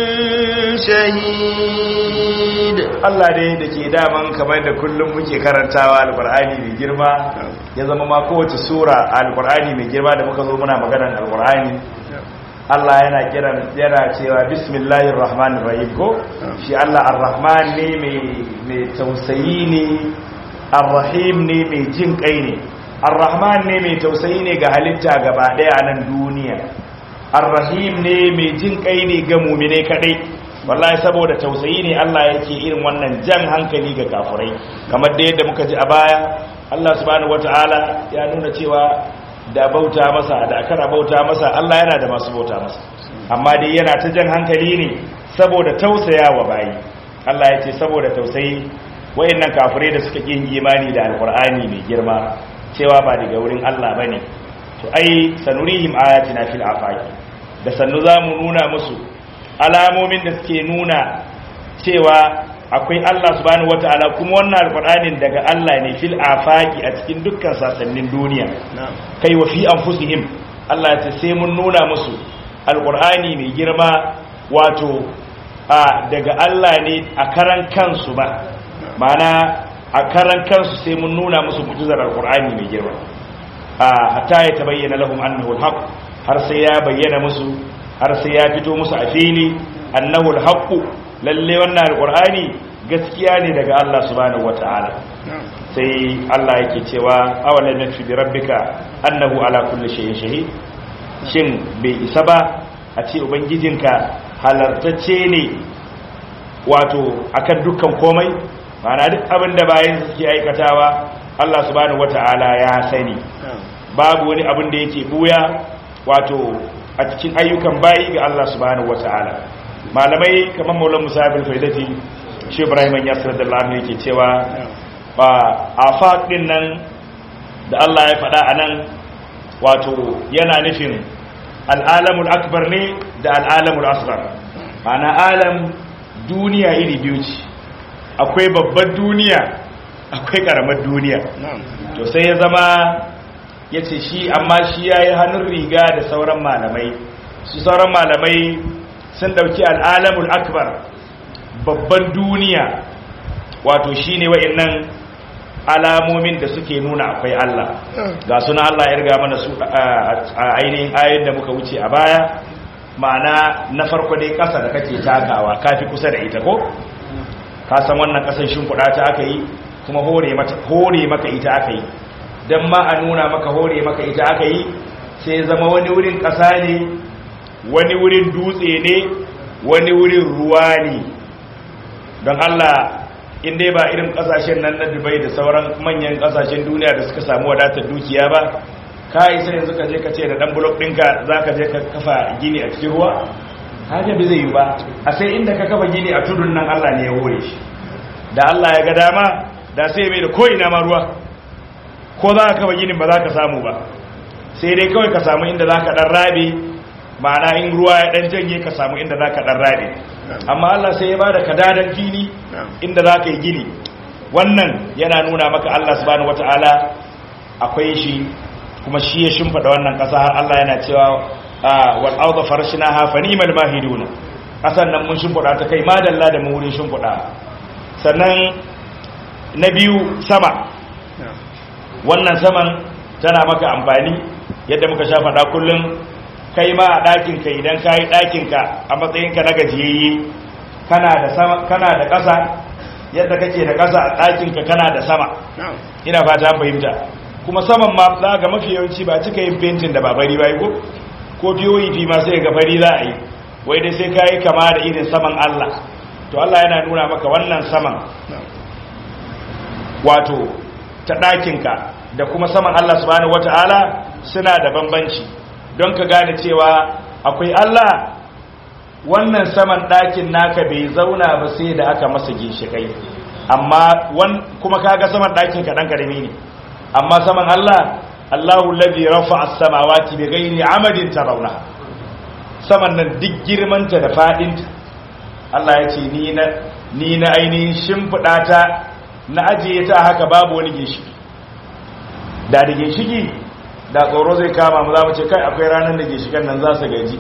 شهيد Allah ne da ke daman kamar da kullum muke karantawa alkur'ani mai girma ya zama ma kowace sura alkur'ani mai girma da muka zo muna maganar alkur'ani Allah yana kiran yana cewa bismillahir rahmanir rahim ko shi Allah ar-rahman ne mai tausayi ne ar-rahim ne mai jin kai ne ar-rahman ne mai tausayi ne ga halitta gaba daya a nan duniya ar-rahim ne mai jin kai ne ga mumine kadai wallahi saboda tausayi ne Allah yake irin wannan jan hankali ga kafurai kamar da yadda muka ji a baya Allah subhanahu wataala ya nuna cewa da bauta masa da akara bauta masa Allah yana da masu bauta masa amma dai yana ta jan hankali ne saboda tausayawa bayi Allah ya ce saboda tausayi wayannan kafirai da suka kin imani da alqur'ani mai girma cewa ba daga wurin Allah bane to ai sanurihim ayatina fil afaqi da sannu zamu nuna musu alamomin da suke nuna cewa akwai Allah subhanahu wataala kuma wannan alqur'anin daga Allah ne fil afaqi a cikin dukkan sasannin duniya kai wa fi anfusihim Allah ya ce sai mun nuna musu alqur'ani mai girma wato a daga Allah ne a karan kansu ba mana a karan kansu sai mun nuna musu mu'jizar alqur'ani mai girma a hatta ya tabayyana lahum annahu alhaq har sai ya bayyana musu har sai ya fito musu a fili annahu alhaqu lalle wannan alqur'ani gaskiya ne daga Allah subhanahu wataala sai Allah yake cewa awalan nakfi bi rabbika annahu ala kulli shay'in shahid shin bai isa ba a ce ubangijinka halartacce ne wato akan dukkan komai ma'ana duk abin da bayan suke aikatawa Allah subhanahu wataala ya sani babu wani abin da yake buya wato a cikin ayyukan bayi ga Allah subhanahu wata'ala malamai kamar maulan musabir faidati shi ibrahim ya da lamu yake cewa ba afaq din nan da Allah ya faɗa a nan wato yana nufin al'alamul akbar ne da al'alamul asghar ma'ana alam duniya iri biyu ce akwai babbar duniya akwai karamar duniya to sai ya zama ya ce shi amma shi ya yi hannun riga da sauran malamai su sauran malamai sun dauki al'alamul akbar babban duniya wato shi ne wa'in alamomin da suke nuna akwai Allah ga suna Allah ya riga mana su a ainihin ayin da muka wuce a baya ma'ana na farko dai ƙasa da kake takawa kafi kusa da ita ko ka san wannan ƙasar shimfiɗa ta aka yi kuma hore maka ita aka yi don ma a nuna maka hore maka ita aka yi sai zama wani wurin ƙasa ne wani wurin dutse ne wani wurin ruwa ne don Allah in dai ba irin kasashen nan na dubai da sauran manyan kasashen duniya da suka samu wadatar dukiya ba ka yi sai yanzu ka je ka ce da dan blok ɗinka za ka je ka kafa gini a cikin ruwa haka bi zai yi ba a sai inda ka kafa gini a tudun nan allah ne ya hore shi da allah ya ga dama da sai mai da ko'ina ma ruwa ko za ka kafa ginin ba za ka samu ba sai dai kawai ka samu inda za ka ɗan rabe ma'ana in ruwa ya ɗan janye ka samu inda za ka ɗan rabe amma Allah sai ya ba da kadadan fili inda za ka yi gini wannan yana nuna maka Allah subhanahu wata'ala akwai shi kuma shi ya shimfada wannan ƙasa har Allah yana cewa wal arda farshnaha fa ni'mal mahiduna ƙasan nan mun shimfada ta kai madalla da mu wurin shimfada sannan na biyu sama wannan saman tana maka amfani yadda muka sha faɗa kullum kai ma a ɗakinka idan ka yi ɗakinka a matsayinka na gajiyayye kana da ƙasa yadda kake da ƙasa a ɗakinka kana da sama ina fata fahimta kuma saman ma za ga mafi yawanci ba cika yin fentin da ba bari ba ko ko fiyoyi fi ma sai ga fari za a yi wai dai sai ka yi kama da irin saman Allah to Allah yana nuna maka wannan saman wato ta ɗakinka da kuma saman Allah subhanahu wata'ala suna da bambanci don ka gane cewa akwai Allah wannan saman ɗakin naka bai zauna ba sai da aka masa ginshikai amma kuma kaga saman ɗakin ka ɗan ƙarami ne amma saman Allah Allahu ladhi rafa'a as-samawati bighairi 'amadin tarawna saman nan duk girmanta da fadinta Allah ya ce ni na ni na ainihin shimfida ta na ajiye ta haka babu wani ginshiki da da ginshiki da tsoro zai kama mu za mu ce kai akwai ranar da ginshikan nan za su gaji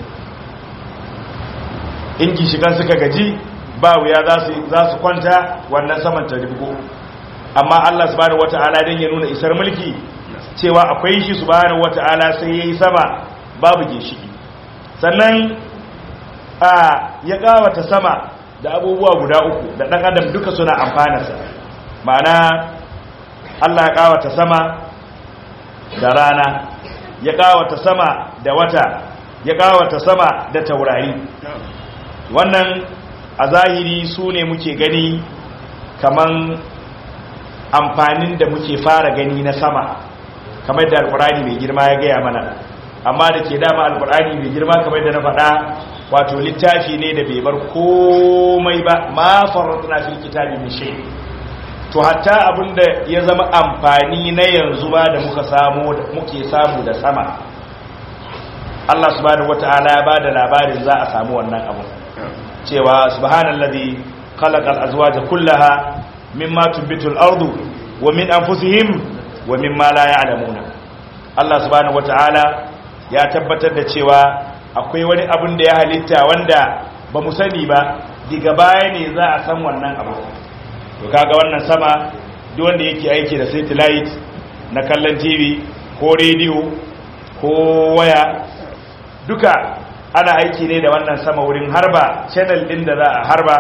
in ginshikan suka gaji ba wuya za su kwanta wannan saman ta ribgo amma Allah subhanahu wata'ala dan ya nuna isar mulki cewa akwai shi subhanahu wata'ala sai yayi sama babu ginshiki sannan a ya kawata sama da abubuwa guda uku da dan adam duka suna amfana sa ma'ana Allah ya kawata sama da rana ya kawata sama da wata ya kawata sama da taurari wannan a zahiri su ne muke gani kaman amfanin da muke fara gani na sama kamar da alkurani mai girma ya gaya mana amma da ke dama alkurani mai girma kamar da na faɗa wato littafi ne da bai bar komai ba ma farratuna fil kitabi min shay to hatta abinda ya zama amfani na yanzu ba da muka samu muke samu da sama Allah subhanahu wataala ya bada labarin za a samu wannan abu cewa subhanallazi khalaqal azwaja kullaha mimma tunbitul ardu wa min anfusihim wa mimma la ya'lamuna Allah subhanahu wataala ya tabbatar da cewa akwai wani abun da ya halitta wanda ba mu sani ba diga baya ne za a san wannan abu to kaga wannan sama duk wanda yake aiki da satellite na kallon TV ko radio ko waya duka ana aiki ne da wannan sama wurin harba channel din da za a harba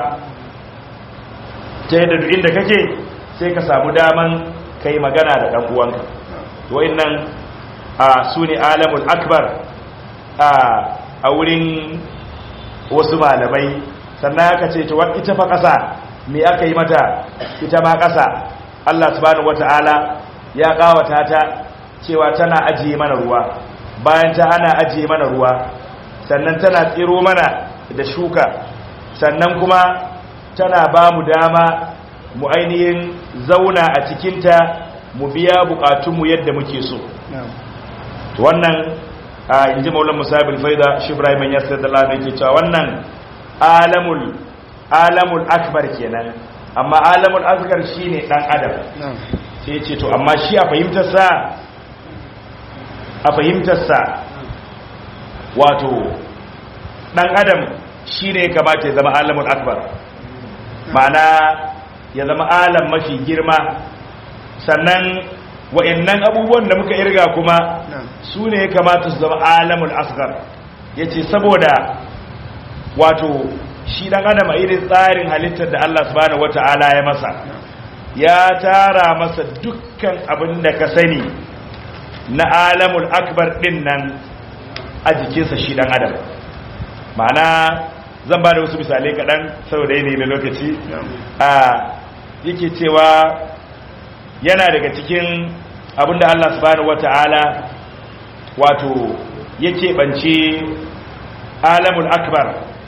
ta yadda duk inda kake sai ka samu daman kai magana da ɗan uwanka wa'annan a su ne alamul akbar a wurin wasu malamai sannan aka ce ta ita fa ƙasa me aka yi mata ita ma ƙasa Allah subhanahu wata'ala ya ƙawata ta cewa tana ajiye mana ruwa bayan ta ana ajiye mana ruwa sannan tana tsiro mana da shuka sannan kuma tana ba mu dama mu ainihin zauna a cikinta mu biya bukatunmu yadda muke so to wannan a inji maulan musabin faida shi ibrahim ya sayar da lamai ke cewa wannan alamul alamul akbar kenan amma alamul asgar shine dan adam sai ce to amma shi a fahimtarsa a fahimtarsa wato dan adam shine ya kamata ya zama alamul akbar ma'ana ya zama alam mafi girma sannan wa'annan abubuwan da muka irga kuma su ne ya kamata su zama alamul asgar ya ce saboda wato shi dan adam a irin tsarin halittar da Allah subhanahu wata'ala ya masa ya tara masa dukkan abin da ka sani na alamul akbar din nan a jikinsa shi dan adam ma'ana zan ba da wasu misalai kaɗan saboda yanayi na lokaci a yake cewa yana daga cikin abinda Allah subhanahu wata'ala wato yake bance alamul akbar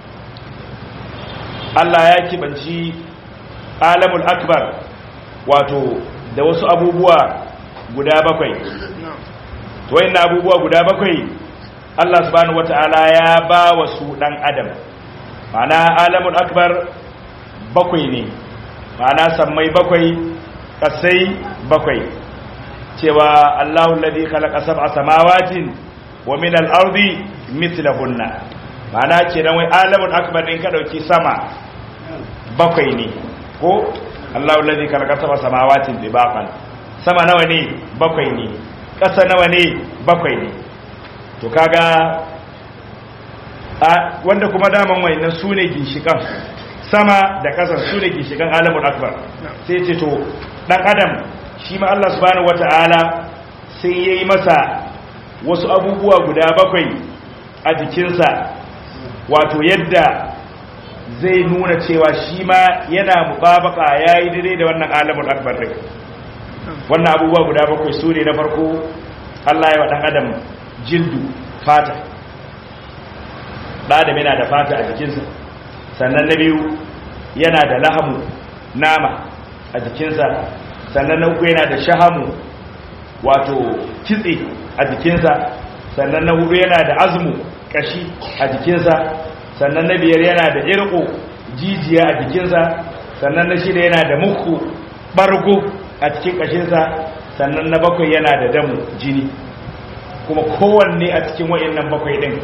Allah ya kibanci alamul akbar wato da wasu abubuwa guda bakwai to wayannan abubuwa guda bakwai Allah subhanahu wata'ala ya ba wa su dan adam ma'ana alamul akbar bakwai ne ma'ana sammai bakwai kasai bakwai cewa Allahu alladhi khalaqa sab'a samawatin wa min al-ardi mithlahunna ma'ana kenan wai alamul akbar din ka dauki sama bakwai ne ko Allahu alladhi khalaqa sab'a samawatin dibaqan sama nawa ne bakwai ne kasa nawa ne bakwai ne to kaga wanda kuma daman wayannan sune ginshikan sama da ƙasar su da gishigan alamun akbar sai ce to ɗan adam shi ma Allah subhanahu wata'ala sai ya yi masa wasu abubuwa guda bakwai a jikinsa wato yadda zai nuna cewa shi ma yana mubabaka ya yi daidai da wannan alamun akbar ɗin wannan abubuwa guda bakwai su ne na farko Allah ya wa ɗan adam jildu fata ɗan adam yana da fata a jikinsa sannan na biyu yana da lahamu nama a jikinsa sannan na uku yana da shahamu wato kitse a jikinsa sannan na hudu yana da azmu kashi a jikinsa sannan na biyar yana da irko jijiya a jikinsa sannan na shida yana da muku bargo a cikin kashinsa sannan na bakwai yana da damu jini kuma kowanne a cikin wa'annan bakwai din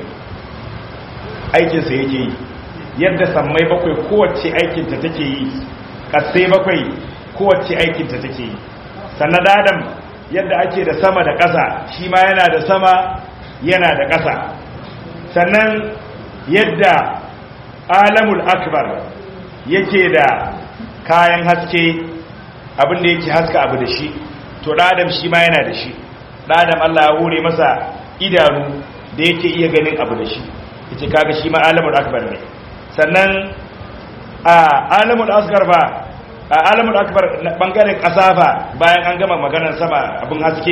aikinsa yake yi yadda sammai bakwai kowace aikinta take yi ƙasai bakwai kowace aikinta take yi sannan adam yadda ake da sama da ƙasa shi ma yana da sama yana da ƙasa sannan yadda alamul akbar yake da kayan haske abinda yake haska abu da shi to adam shi ma yana da shi adam Allah ya hore masa idanu da yake iya ganin abu da shi yace kaga shi ma alamul akbar ne sannan a alamul asgar ba a alamul akbar bangaren kasa ba bayan an gama maganar sama abin haske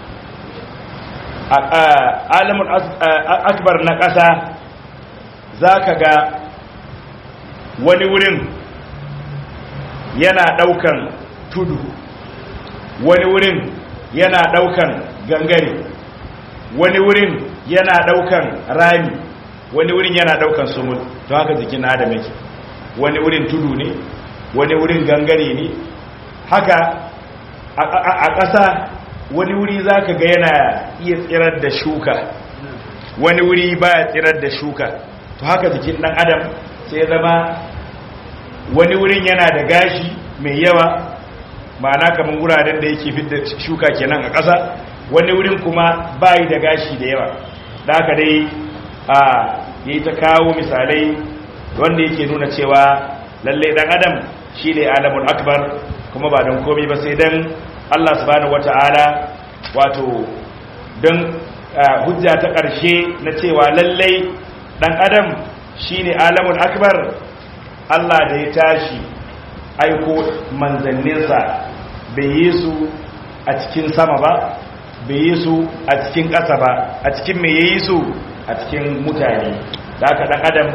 alamul akbar na kasa zaka ga wani wurin yana daukan tudu wani wurin yana daukan gangare wani wurin yana daukan rami wani wurin yana daukan sumul to haka jikin adam yake wani wurin tudu ne wani wurin gangare ne haka a ƙasa wani wuri zaka ga yana iya tsirar da shuka wani wuri baya tsirar da shuka to haka jikin dan adam sai ya zama wani wurin yana da gashi mai yawa ma'ana kamar wuraren da yake fidda shuka kenan a ƙasa wani wurin kuma bayi da gashi da yawa da haka dai a yi ta kawo misalai wanda yake nuna cewa lalle dan adam shi ne alamun akbar kuma ba don komi ba sai don allah subhanahu wata'ala wato don hujja ta ƙarshe na cewa lallai dan adam shi ne alamun akbar allah da ya tashi aiko manzanninsa bai yi su a cikin sama ba bai yi su a cikin ƙasa ba a cikin mai yi su a cikin mutane da aka ɗan adam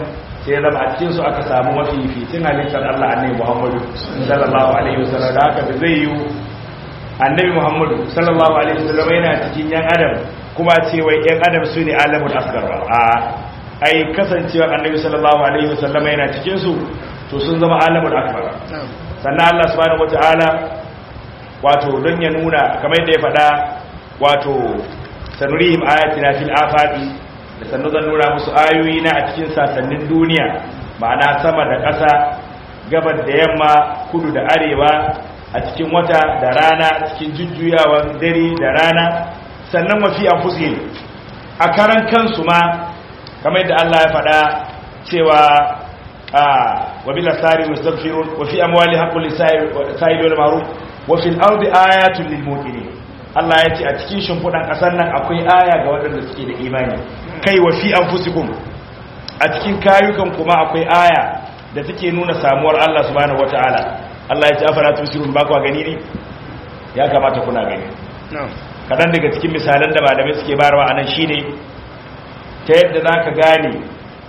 sai ya zama a cikin su aka samu mafi fitin halittar Allah annabi Muhammadu sallallahu alaihi wasallam da haka zai yi annabi Muhammadu sallallahu alaihi wasallam yana cikin yan adam kuma ce wai yan adam su ne alamul asgar a ai kasancewar annabi sallallahu alaihi wasallam yana cikin su to sun zama alamul akbar sannan Allah subhanahu wataala wato don ya nuna kamar yadda ya faɗa wato sanurihim ayatina fil afaqi da sannu zan nuna musu ayoyi na a cikin sasannin duniya ma'ana sama da ƙasa gabar da yamma kudu da arewa a cikin wata da rana cikin jujjuyawan dare da rana sannan wafi anfusihim a karan kansu ma kamar yadda Allah ya faɗa cewa a wa bil asari mustaghfirun wa fi amwali haqqul lisa'il wal ma'ruf wa fil ardi ayatun lil muqinin Allah ya ce a cikin shimfiɗan ƙasar nan akwai aya ga waɗanda suke da imani kai wa fi anfusikum a cikin kayukan kuma akwai aya da take nuna samuwar Allah subhanahu wataala Allah ya ce afara tusirun ba ku gani ne ya kamata kuna gani kadan daga cikin misalan da malamai suke bayarwa anan shine ta yadda zaka gane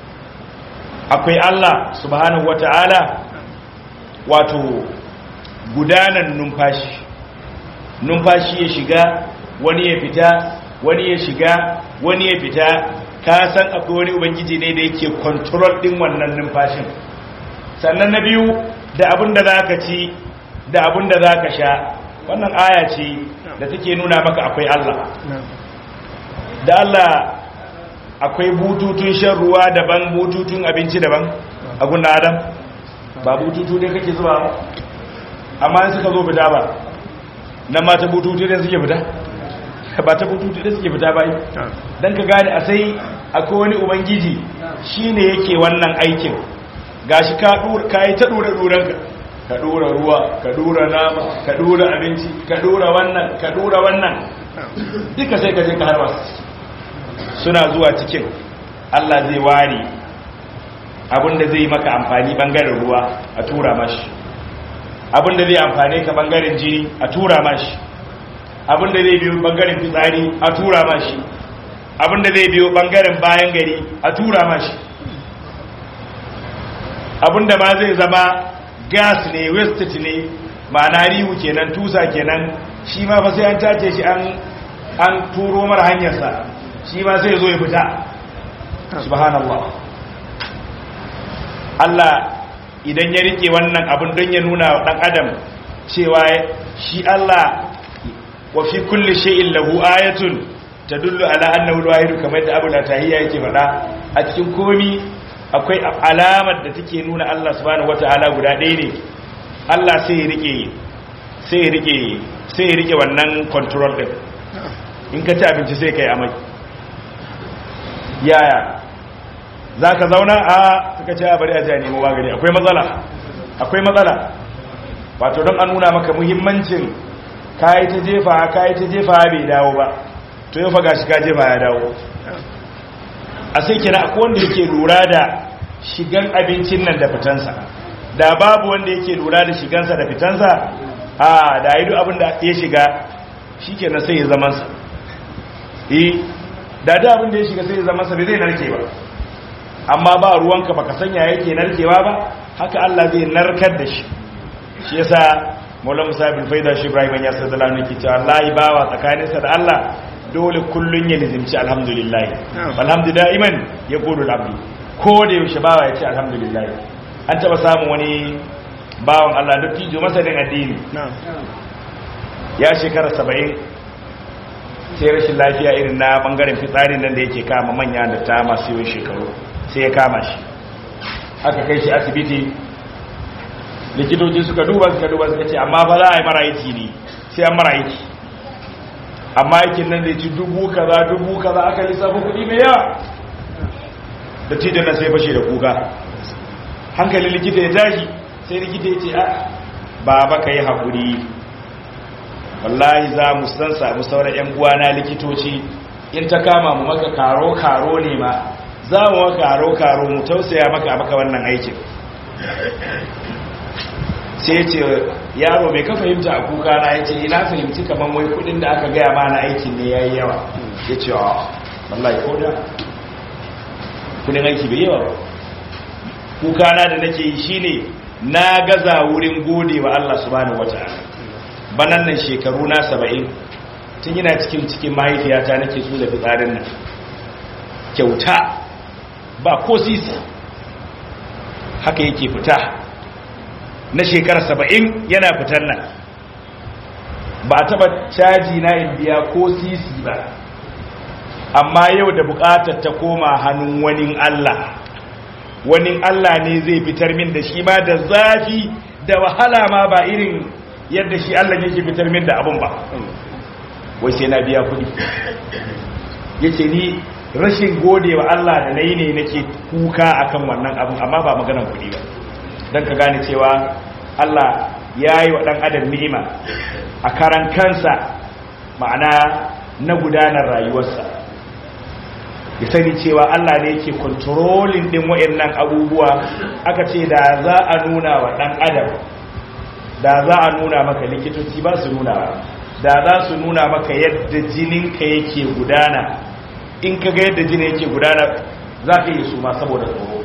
akwai Allah subhanahu wataala wato gudanan numfashi numfashi ya shiga wani ya fita wani ya shiga wani ya fita ka san akwai wani ubangiji ne da yake control din wannan numfashin sannan na biyu da abin da zaka ci da abin da zaka sha wannan aya ce da take nuna maka akwai Allah da Allah akwai bututun shan ruwa daban bututun abinci daban a gunna adam ba bututu ne kake zuba amma suka zo fita ba nan ma ta bututu da suke fita ba ta bututu da suke fita bai don ka gane a sai akwai wani ubangiji shi ne yake wannan aikin gashi ka yi ta ɗura ɗuranka ka ɗura ruwa ka ɗura nama ka ɗura abinci ka ɗura wannan ka ɗura wannan duka sai ka je ka harba suna zuwa cikin allah zai ware abinda zai maka amfani bangaren ruwa a tura mashi abinda zai amfane ka bangaren jini a tura mashi abinda zai biyo bangaren fitsari a tura mashi abinda zai biyo bangaren bayan gari a tura mashi abinda ma zai zama gas ne wastage ne ma'ana rihu kenan tusa kenan shi ma fa sai an tace shi an an turo mara hanyarsa shi ma sai zo ya fita subhanallah Allah idan ya rike wannan abin don ya nuna wa ɗan adam cewa shi Allah wa fi kulli shay'in lahu ayatun tadullu ala annahu al-wahid kamar da Abu Latahiyya yake faɗa a cikin komi akwai alamar da take nuna Allah subhanahu wataala guda ɗaya ne Allah sai ya rike sai ya rike sai ya rike wannan control din in ka ci abinci sai kai amai yaya za ka zauna a suka ce a bari a jani nemo magani akwai matsala akwai matsala wato don an nuna maka muhimmancin kayi ta jefa kayi ta jefa bai dawo ba to yau faga shi ka jefa ya dawo a sai kira akwai wanda yake lura da shigan abincin nan da fitansa da babu wanda yake lura da shigansa da fitansa a da yi duk abin da ya shiga shi kenan sai ya zamansa eh da da abin da ya shiga sai ya zamansa bai zai narke ba amma ba ruwanka baka sanya yake narkewa ba haka Allah zai narkar da shi shi yasa Maula Musa bin Faida shi Ibrahim ya sallallahu alaihi wasallam cewa Allah bawa tsakaninsa da Allah dole kullun ya nizimci alhamdulillah alhamdu da'iman ya gudu abdu ko da yaushe bawa ya ce alhamdulillah an taba samun wani bawan Allah dattijo masanin addini ya shekara 70 sai rashin lafiya irin na bangaren fitsarin nan da yake kama manya da ta masu yawan shekaru sai ya kama shi aka kai shi asibiti likitoci suka duba suka duba suka ce amma ba za a yi mara aiki ne sai an mara aiki amma aikin nan zai ci dubu kaza dubu kaza aka lissafa kuɗi mai yawa da tijan na sai fashe da kuka hankalin likita ya tashi sai likita ya ce a ba ba ka yi haƙuri wallahi za mu san samu sauran 'yan uwana likitoci in ta kama mu maka karo-karo ne ma za mu maka karo-karo mu tausaya maka maka wannan aikin sai ce yaro mai ka fahimta a kuka na ya ce ina fahimci kamar wai kudin da aka gaya ma na aikin ne ya yi yawa ya ce wa wallahi ko da kudin aiki bai yawa kukana da nake yi shine na gaza wurin gode wa Allah subhanahu wata'ala banan nan shekaru na 70 tun yana cikin cikin mahaifiyata nake so da fitsarin nan kyauta ba ko sisi haka yake fita na shekara 70 yana fitar nan ba a taba caji na in biya ko sisi ba amma yau da bukatar ta koma hannun wani Allah wani Allah ne zai fitar min da shi ma da zafi da wahala ma ba irin yadda shi Allah yake fitar min da abun ba wai sai na biya kudi yace ni rashin gode wa Allah da nayi ne nake kuka akan wannan abun amma ba maganar kudi ba dan ka gane cewa Allah yayi wa dan adam ni'ima a karan kansa ma'ana na gudanar rayuwarsa ya sani cewa Allah ne yake kontrolin din wayannan abubuwa aka ce da za a nuna wa dan adam da za a nuna maka likitoci ba su nuna da za su nuna maka yadda jininka yake gudana in ka ga yadda jinin yake gudana za ka yi suma saboda tsoro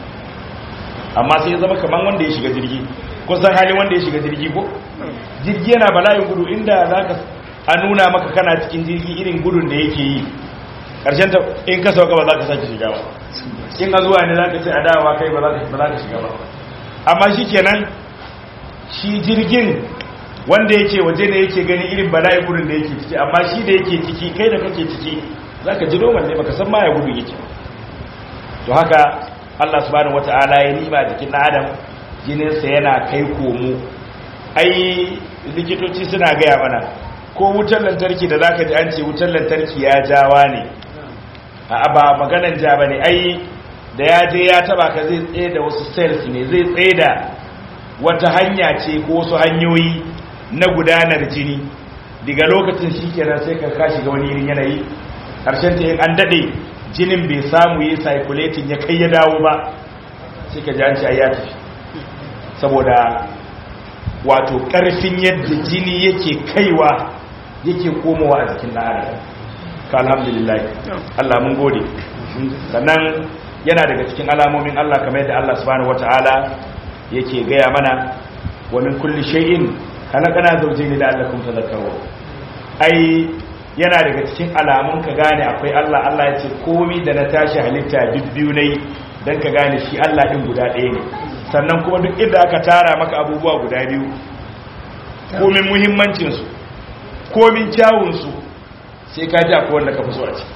amma sai ya zama kamar wanda ya shiga jirgi kusan halin wanda ya shiga jirgi ko jirgi yana bala'in gudu inda za ka a nuna maka kana cikin jirgi irin gudun da yake yi ƙarshen ta in ka sauka ba za ka sake shiga ba in a zuwa ne za ka ce a dawa kai ba za ka shiga ba amma shi kenan shi jirgin wanda yake waje ne yake gani irin bala'in gudun da yake ciki amma shi da yake ciki kai da kake ciki za ka ji noman ne baka san ma ya gudu yake to haka Allah subhanahu wata'ala ya nima jikin ɗan adam jininsa yana kai komo ai likitoci suna gaya mana ko wutar lantarki da zaka ji an ce wutar lantarki ya jawa ne a ba maganan ja bane ai da ya je ya taba ka zai tsaye da wasu cells ne zai tsaye da wata hanya ce ko wasu hanyoyi na gudanar jini daga lokacin shikenan sai ka kashi ga wani irin yanayi karshen ta yin an dade jinin bai samu yi circulating ya kai ya dawo ba sai ka ji an ce ai ya tafi saboda wato ƙarfin yadda jini yake kaiwa yake komowa a jikin ɗan ka alhamdulillah Allah mun gode sannan yana daga cikin alamomin Allah kamar yadda Allah subhanahu wata'ala yake gaya mana wa min kulli shay'in khalaqana zawjayn la'allakum tadhakkarun ai yana daga cikin alamun ka gane akwai Allah Allah ya ce komai da na tashi halitta bibbiyu ne dan ka gane shi Allah din guda ɗaya ne sannan kuma duk inda aka tara maka abubuwa guda biyu komin muhimmancinsu komin kyawunsu sai ka ji akwai wanda ka fi so a ciki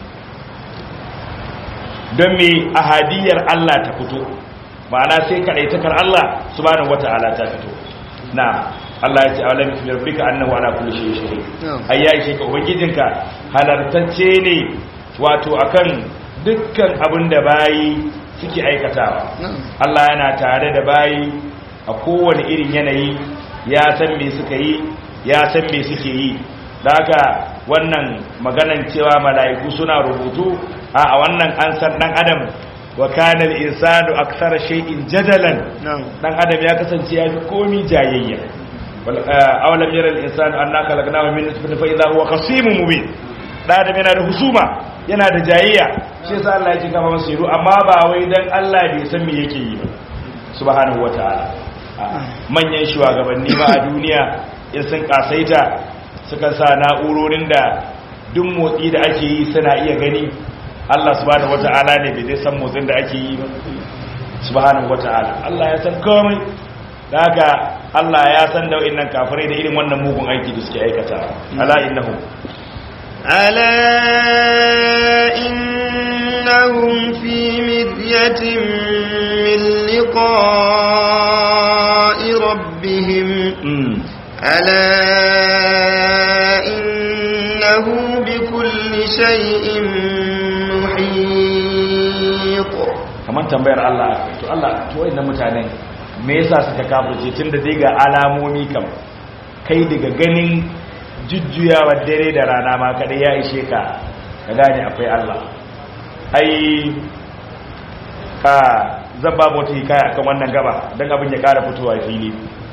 don me ahadiyar Allah ta fito ma'ana sai kaɗaitakar Allah subhanahu wata'ala ta fito na Allah ya ce a walamin fi rabbika annahu ala kulli shay'in shahid ai ya ishe ka ubangijinka halartacce ne wato akan dukkan abin da bayi suke aikatawa Allah yana tare da bayi a kowane irin yanayi ya san me suka yi ya san me suke yi da haka wannan maganan cewa mala'iku suna rubutu a wannan an san dan adam wa kana al-insanu akthara shay'in jadalan dan adam ya kasance ya fi komi jayayya awalam yara al-insanu anna khalaqnahu min nutfatin fa idha huwa khasimun mubin dan adam yana da husuma yana da jayayya shi yasa Allah ya kama masa yiru amma ba wai dan Allah bai san me yake yi ba subhanahu wataala manyan shugabanni ba a duniya in sun kasaita suka sa na'urorin da duk motsi da ake yi suna iya gani Allah subhanahu wataala ne bai san motsin da ake yi ba subhanahu wataala Allah ya san komai da haka Allah ya san da wa'annan kafirai da irin wannan mugun aiki da suke aikata ala innahum ألا إنهم في مذية من لقاء ربهم ألا إنه بكل شيء محيط kamar tambayar Allah to Allah to wayannan mutanen me yasa suka kafirce tunda dai ga alamomi kam kai daga ganin jujjuyawa dare da rana ma kada ya ishe ka ka gane akwai Allah ai ka zan ba wata hikaya akan wannan gaba don abin ya kara fitowa fili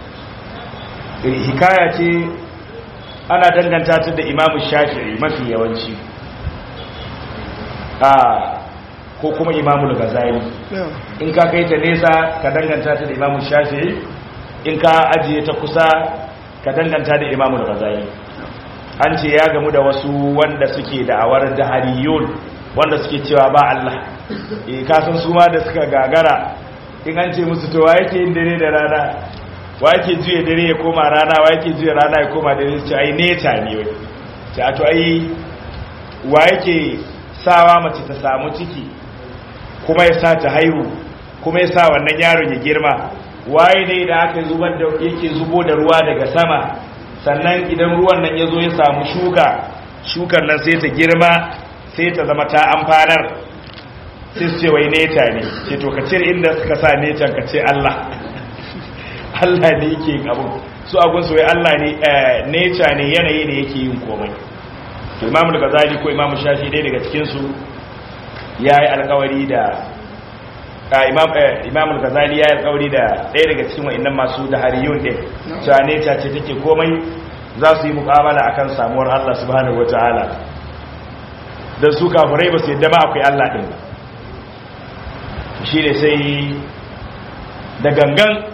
hikaya ce ana danganta ta da imamu shafi'i mafi yawanci a ko kuma imamul ghazali in ka kai ta nesa ka danganta ta da imamul shafi'i in ka ajiye ta kusa ka danganta da imamul ghazali an ce ya gamu da wasu wanda suke da'awar dahariyun wanda suke cewa ba Allah eh kasan su ma da suka gagara in an ce musu to wa yake yin dare da rana wa yake juye dare ya koma rana wa yake juye rana ya koma dare su ce ai neta ne wai ce a to ai wa yake sawa mace ta samu ciki kuma ya sa ta haihu kuma ya sa wannan yaron ya girma waye ne da aka zubar da yake zubo da ruwa daga sama sannan idan ruwan nan ya zo ya samu shuka shukar nan sai ta girma sai ta zama ta amfanar sai su ce wai neta ne ce to ka cire inda suka sa netan ka ce Allah Allah ne yake yin abu su abun su wai Allah ne neta ne yanayi ne yake yin komai to Imam al-Ghazali ko Imam Shafi dai daga cikin su yayi alƙawari da Imam Imam al-Ghazali yayi alƙawari da ɗaya daga cikin wa'annan masu da hariyun din cewa neta ce take komai za su yi muƙabala akan samuwar Allah subhanahu wataala dan su kafirai ba su yadda ma akwai Allah din ba shi ne sai da gangan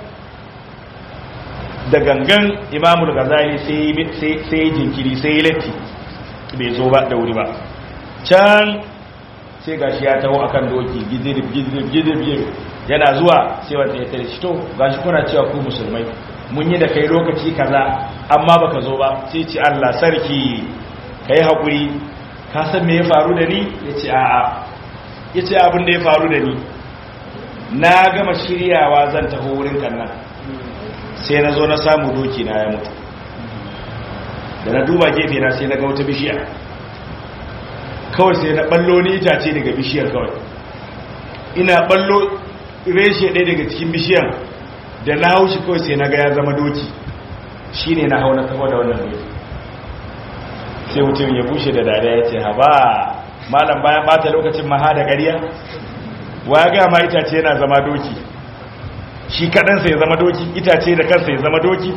da gangan imamul gazali sai jinkiri sai latti bai zo ba da wuri ba can sai gashi ya taho akan doki gizirif gizirif gizirif yana zuwa sai wata ya tare shi to gashi kuna cewa ku musulmai mun yi da kai lokaci kaza amma baka zo ba sai ci Allah sarki kai hakuri ka san me ya faru da ni yace a'a yace abin da ya faru da ni na gama shiryawa zan taho wurin kannan sai na zo na samu doki na ya mutu da na duba gefe na sai na ga wata bishiya kawai sai na ballo ni itace daga bishiyar kawai ina ballo reshe ɗaya daga cikin bishiyar da na haushi kawai sai na ga ya zama doki shi ne na hau na kafa da wannan doki sai mutum ya bushe da dada ya ce haba malam bayan bata lokacin maha da ƙarya wa ya gama itace yana zama doki shi kaɗansa ya zama doki itace da kansa ya zama doki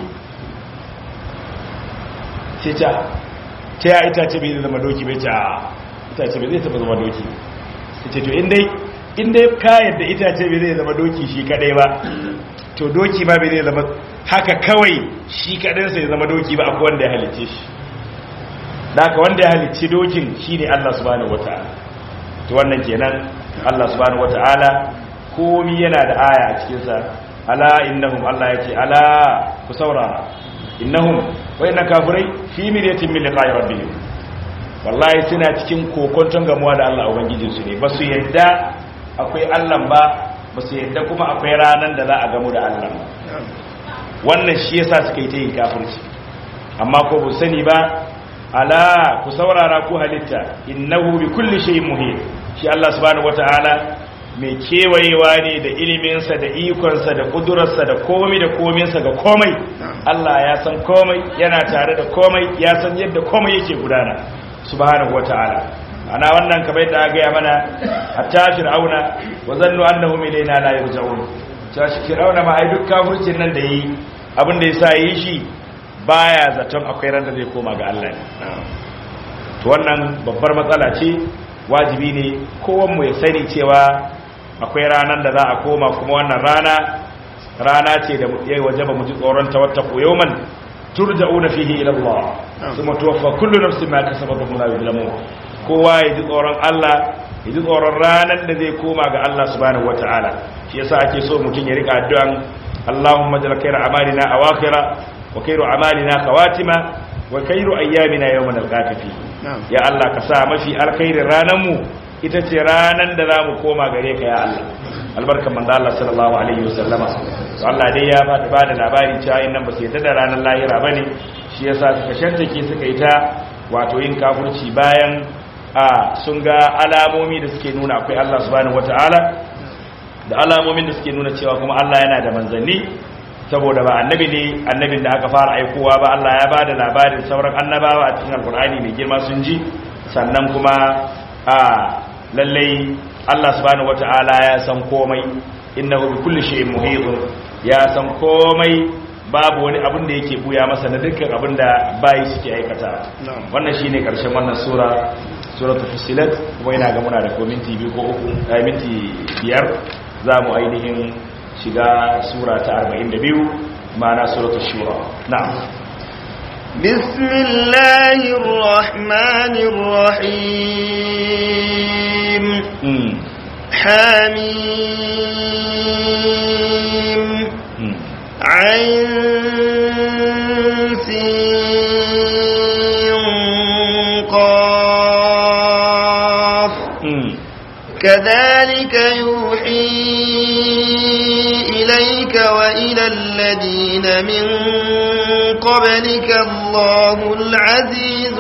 sai ta ta ya itace bai zama doki bai ta itace bai zai taba zama doki sai ce to inda ka yadda itace bai zai zama doki shi kadai ba to doki ba bai zai zama haka kawai shi kaɗansa ya zama doki ba akwai wanda ya halicce shi daga wanda ya halicci dokin shi ne Allah subhanahu wata'ala to wannan kenan Allah subhanahu wata'ala komi yana da aya a cikinsa ala innahum Allah yake ala ku saurara innahum wa inna kafirai fi miryatin min liqa'i rabbihim wallahi suna cikin kokonton gamuwa da Allah ubangijin su ne basu yadda akwai Allah ba basu yadda kuma akwai ranan da za a gamu da Allah wannan shi yasa suka yi ta yin kafirci amma ko bu sani ba ala ku saurara ku halitta innahu bi kulli shay'in muhit shi Allah subhanahu wataala mai kewayewa ne da iliminsa da ikonsa da kudurarsa da komai da kominsa ga komai Allah ya san komai yana tare da komai ya san yadda komai yake gudana subhanahu wataala ana wannan kamar yadda aka gaya mana hatta fir'auna wa zannu annahum ilayna la yarji'un cewa shi fir'auna ma ai duk kafircin nan da yi abin da yasa yi shi baya zaton akwai ran da zai koma ga Allah ne to wannan babbar matsala ce wajibi ne kowan mu ya sani cewa akwai ranar da za a koma kuma wannan rana rana ce da ya wajaba mu ji tsoron ta wata yawman turja'una fihi ila Allah kuma tuwaffa kullu nafsin ma kasabat wa la yuzlamun kowa ya ji tsoron Allah ya ji tsoron ranar da zai koma ga Allah subhanahu wataala shi yasa ake so mutum ya rika addu'an Allahumma jal khayra amalina awakhira wa khayru amalina khawatima wa khayru ayyamina yawman alqaka fi ya Allah ka sa mafi alkhairin ranar mu ita ce ranar da za mu koma gare ka ya Allah albarkan manzo Allah sallallahu alaihi wasallama to Allah dai ya ba ba da labari cewa in nan ba su yadda da ranar lahira bane shi yasa suka shantake suka yi ta wato yin kafirci bayan a sun ga alamomi da suke nuna akwai Allah subhanahu wataala da alamomin da suke nuna cewa kuma Allah yana da manzanni saboda ba annabi ne annabin da aka fara aikowa ba Allah ya ba da labarin sauran annabawa a cikin alkur'ani mai girma sun ji sannan kuma a lallai Allah subhanahu wata'ala ya san komai innahu bi kulli shay'in muhit ya san komai babu wani abin da yake buya masa na dukkan abin da bayi suke aikata wannan shine karshen wannan sura suratul fusilat kuma ina ga muna da ko minti biyu ko uku a minti biyar za mu ainihin shiga sura ta 42 ma'ana suratul shura na'am بسم الله الرحمن الرحيم mm. حميم mm. عين سين قاف mm. كذلك يوحي إليك وإلى الذين من قبلك الله العزيز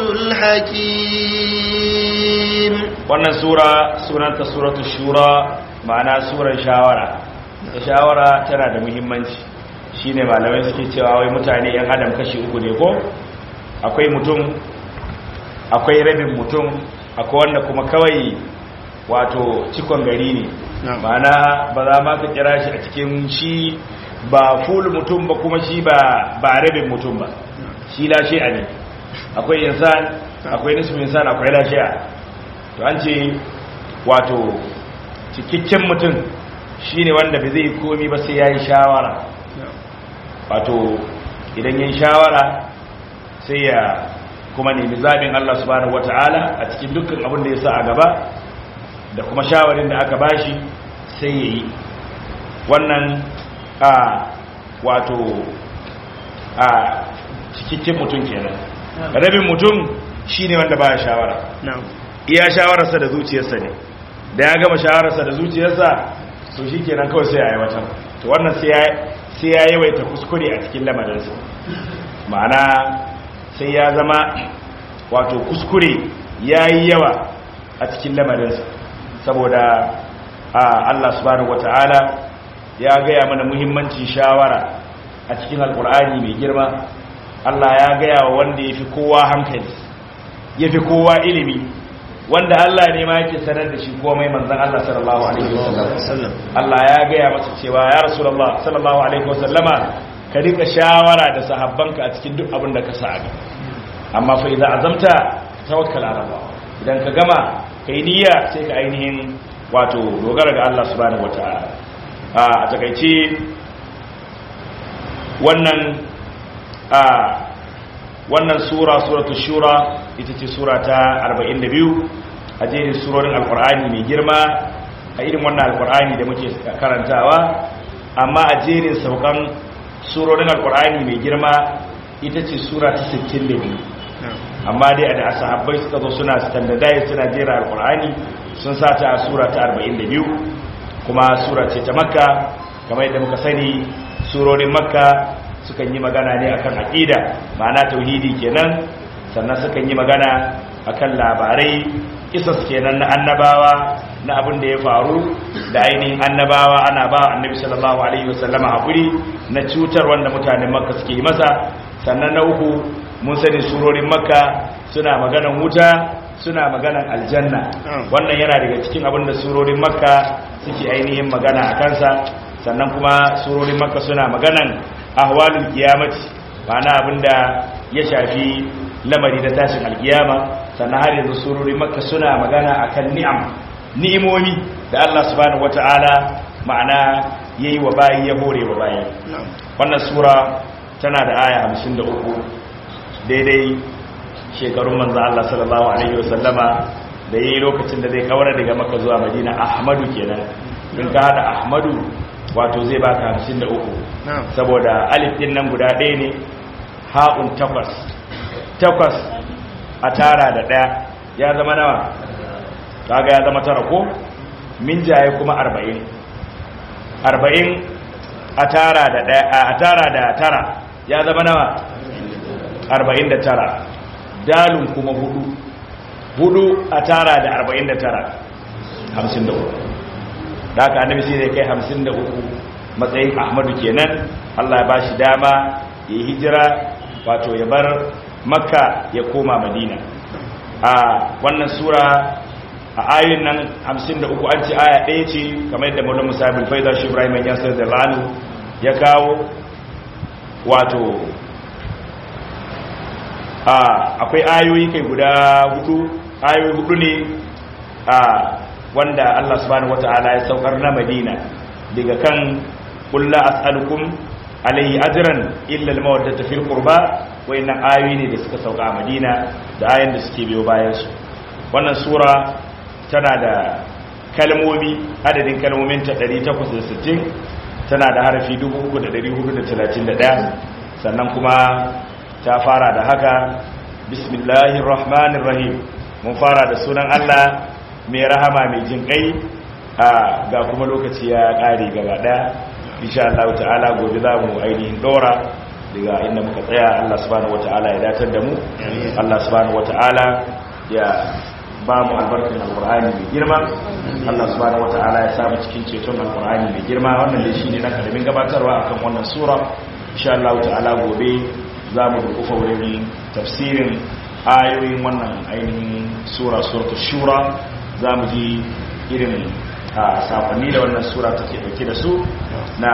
الحكيم wannan sura sunanta suratu shura ma'ana surar shawara da shawara tana da muhimmanci shine malamai suke cewa wai mutane yan adam kashi uku ne ko akwai mutum akwai rabin mutum akwai wanda kuma kawai wato cikon gari ne ma'ana ba za ma ka kira shi a cikin shi ba full mutum ba kuma shi ba ba rabin mutum ba shi lashi'a ne akwai insan akwai nisfu insan akwai lashi'a to an ce wato cikakken mutum shine wanda bai zai komi ba sai ya yi shawara wato idan ya yi shawara sai ya kuma nemi zaɓin Allah subhanahu wata'ala a cikin dukkan abin da ya sa a gaba da kuma shawarin da aka bashi sai ya yi wannan a wato a cikakken mutum kenan rabin mutum shine wanda ba shawara iya shawararsa da zuciyarsa ne da ya gama shawararsa da zuciyarsa to shi kenan kawai sai ya aiwatar to wannan sai ya yawaita kuskure a cikin lamarinsa ma'ana sai ya zama wato kuskure ya yi yawa a cikin lamarinsa saboda Allah subhanahu wata'ala ya gaya mana muhimmancin shawara a cikin alkur'ani mai girma Allah ya gaya wa wanda ya fi kowa hankali ya fi kowa ilimi wanda Allah ne ma yake sanar da shi komai manzon Allah sallallahu alaihi wasallam Allah ya gaya masa cewa ya rasulullah sallallahu alaihi wasallama ka rika shawara da sahabbanka a cikin duk abin da ka sa ga amma fa idan azamta tawakkal ala Allah idan ka gama kai niyya sai ka ainihin wato dogara ga Allah subhanahu wataala a takeice wannan a wannan sura suratul shura ita ce sura ta 42 a jerin surorin alkur'ani mai girma a irin wannan alkur'ani da muke karantawa amma a jerin saukan surorin alkur'ani mai girma ita ce sura ta 62 amma dai da sahabbai suka zo suna standardize suna jera alkur'ani sun sa ta a sura ta 42 kuma sura ce ta makka kamar yadda muka sani surorin makka sukan yi magana ne akan aqida ma'ana tauhidi kenan sannan sukan yi magana akan labarai kisas kenan na annabawa na abin da ya faru da ainihin annabawa ana ba annabi sallallahu alaihi wasallama hakuri na cutar wanda mutanen makka suke yi masa sannan na uku mun sani surorin makka suna maganan wuta suna maganan aljanna wannan yana daga cikin abin da surorin makka suke ainihin magana a kansa sannan kuma surorin makka suna maganan ahwalul qiyamati ma'ana abinda ya shafi lamari da tashin alkiyama sannan har yanzu surorin makka suna magana akan ni'am ni'imomi da Allah subhanahu wata'ala ma'ana yayi wa bayi ya hore wa bayi wannan sura tana da aya 53 daidai shekarun manzo Allah sallallahu alaihi wasallama da yayi lokacin da zai kawar daga makka zuwa madina ahmadu kenan in ka hada ahmadu wato zai baka 53 saboda alif din nan guda ɗaya ne ha'un takwas takwas a tara da ɗaya ya zama nawa kaga ya zama tara ko min jaye kuma arba'in arba'in a tara da ɗaya a tara da tara ya zama nawa arba'in da tara dalin kuma hudu hudu a tara da arba'in da tara hamsin da uku da aka annabi sai zai kai hamsin da uku matsayin ahmadu kenan allah ya ba shi dama ya yi hijira wato ya bar makka ya koma madina a wannan sura a ayoyin nan hamsin da uku an ce aya ɗaya ce kamar yadda maulon musabin faida shi ibrahim yasir da lanu ya kawo wato akwai ayoyi kai guda hudu ayoyi hudu ne a wanda Allah subhanahu wata'ala ya saukar na Madina daga kan qul la as'alukum alayhi ajran illa al-mawaddata fil qurba wayannan ayoyi ne da suka sauka a Madina da ayoyin da suke biyo bayan su wannan sura tana da kalmomi adadin kalmomin ta 860 tana da harafi 3431 sannan kuma ta fara da haka bismillahir rahmanir rahim mun fara da sunan Allah mai rahama mai jin kai a ga kuma lokaci ya kare gaba daya insha Allah ta'ala gobe za mu ainihin dora daga inda muka tsaya Allah subhanahu wata'ala ya datar da mu Allah subhanahu wata'ala ya ba mu albarkin alkur'ani mai girma Allah subhanahu wata'ala ya samu cikin ceton alkur'ani mai girma wannan dai shine na karamin gabatarwa akan wannan sura insha Allah ta'ala gobe za mu dukufa wurin tafsirin ayoyin wannan ainihin sura suratul shura za mu ji irin sakonni da wannan sura take dauke da su na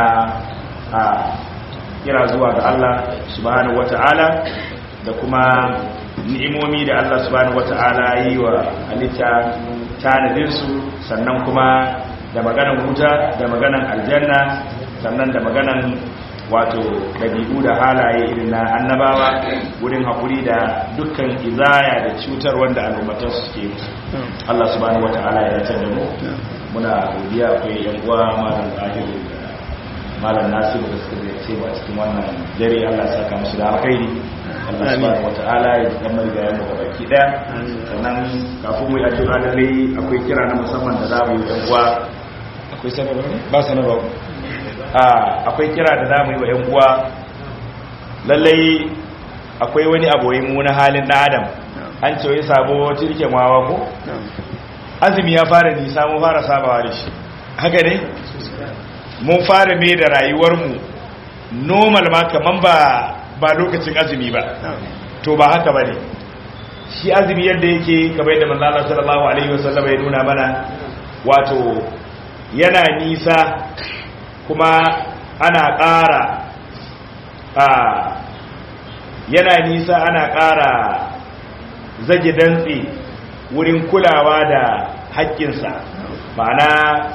kira zuwa ga Allah subhanahu wata'ala da kuma ni'imomi da Allah subhanahu wata'ala yi wa halitta tanadinsu sannan kuma da maganan wuta da maganan aljanna sannan da maganan wato dabi'u da halaye irin na annabawa wurin haƙuri da dukkan izaya da cutar wanda al'ummatan su ke Allah subhanahu wata'ala ya dace da mu muna godiya akwai yan uwa malam zahiru malam nasiru da suka zai a cikin wannan dare Allah ya saka musu da alkhairi Allah subhanahu wata'ala ya kamar ga yamma ga baki daya sannan kafin mu yi addu'a lalle akwai kira na musamman da za mu yi yan uwa akwai sanarwa ne ba sanarwa akwai kira da zamu yi wa 'yan uwa lallai akwai wani aboyin mu na halin ɗan adam an ce wai sabo tirken wawa ko azumi ya fara nisa mun fara sabawa da shi haka ne mun fara mai da rayuwarmu normal ma kaman ba ba lokacin azumi ba to ba haka ba ne shi azumi yadda yake kamar yadda manzala sallallahu alaihi wasallam ya nuna mana wato yana nisa kuma ana ƙara a yana nisa ana ƙara zage dantse wurin kulawa da haƙƙinsa ma'ana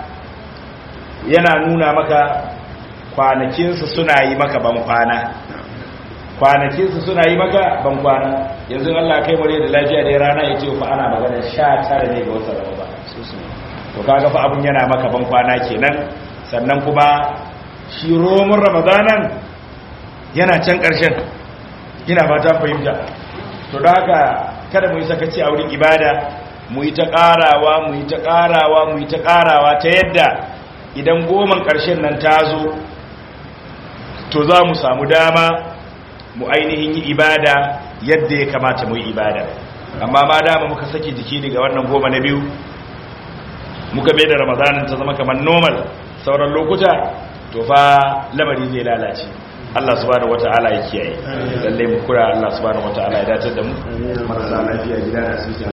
yana nuna maka kwanakinsa suna yi maka ban kwana kwanakinsa suna yi maka ban kwana yanzu Allah kai mare da lafiya da rana ya ce fa ana magana sha tara ne ga wata raba to kaga fa abun yana maka ban kwana kenan sannan kuma shi romun ramadanan yana can ƙarshen ina fata fahimta to da haka kada mu yi sakaci a wurin ibada mu yi ta ƙarawa mu yi ta ƙarawa mu yi ta ƙarawa ta yadda idan goman ƙarshen nan ta zo to za mu samu dama mu ainihin yi ibada yadda ya kamata mu yi ibada amma ma dama muka saki jiki daga wannan goma na biyu muka bai da ramadanin ta zama kamar normal sauran lokuta to fa lamari zai lalace Allah subhanahu wata'ala ya kiyaye lalle mu kura Allah subhanahu wata'ala ya dace da mu marasa lafiya gida da asibiti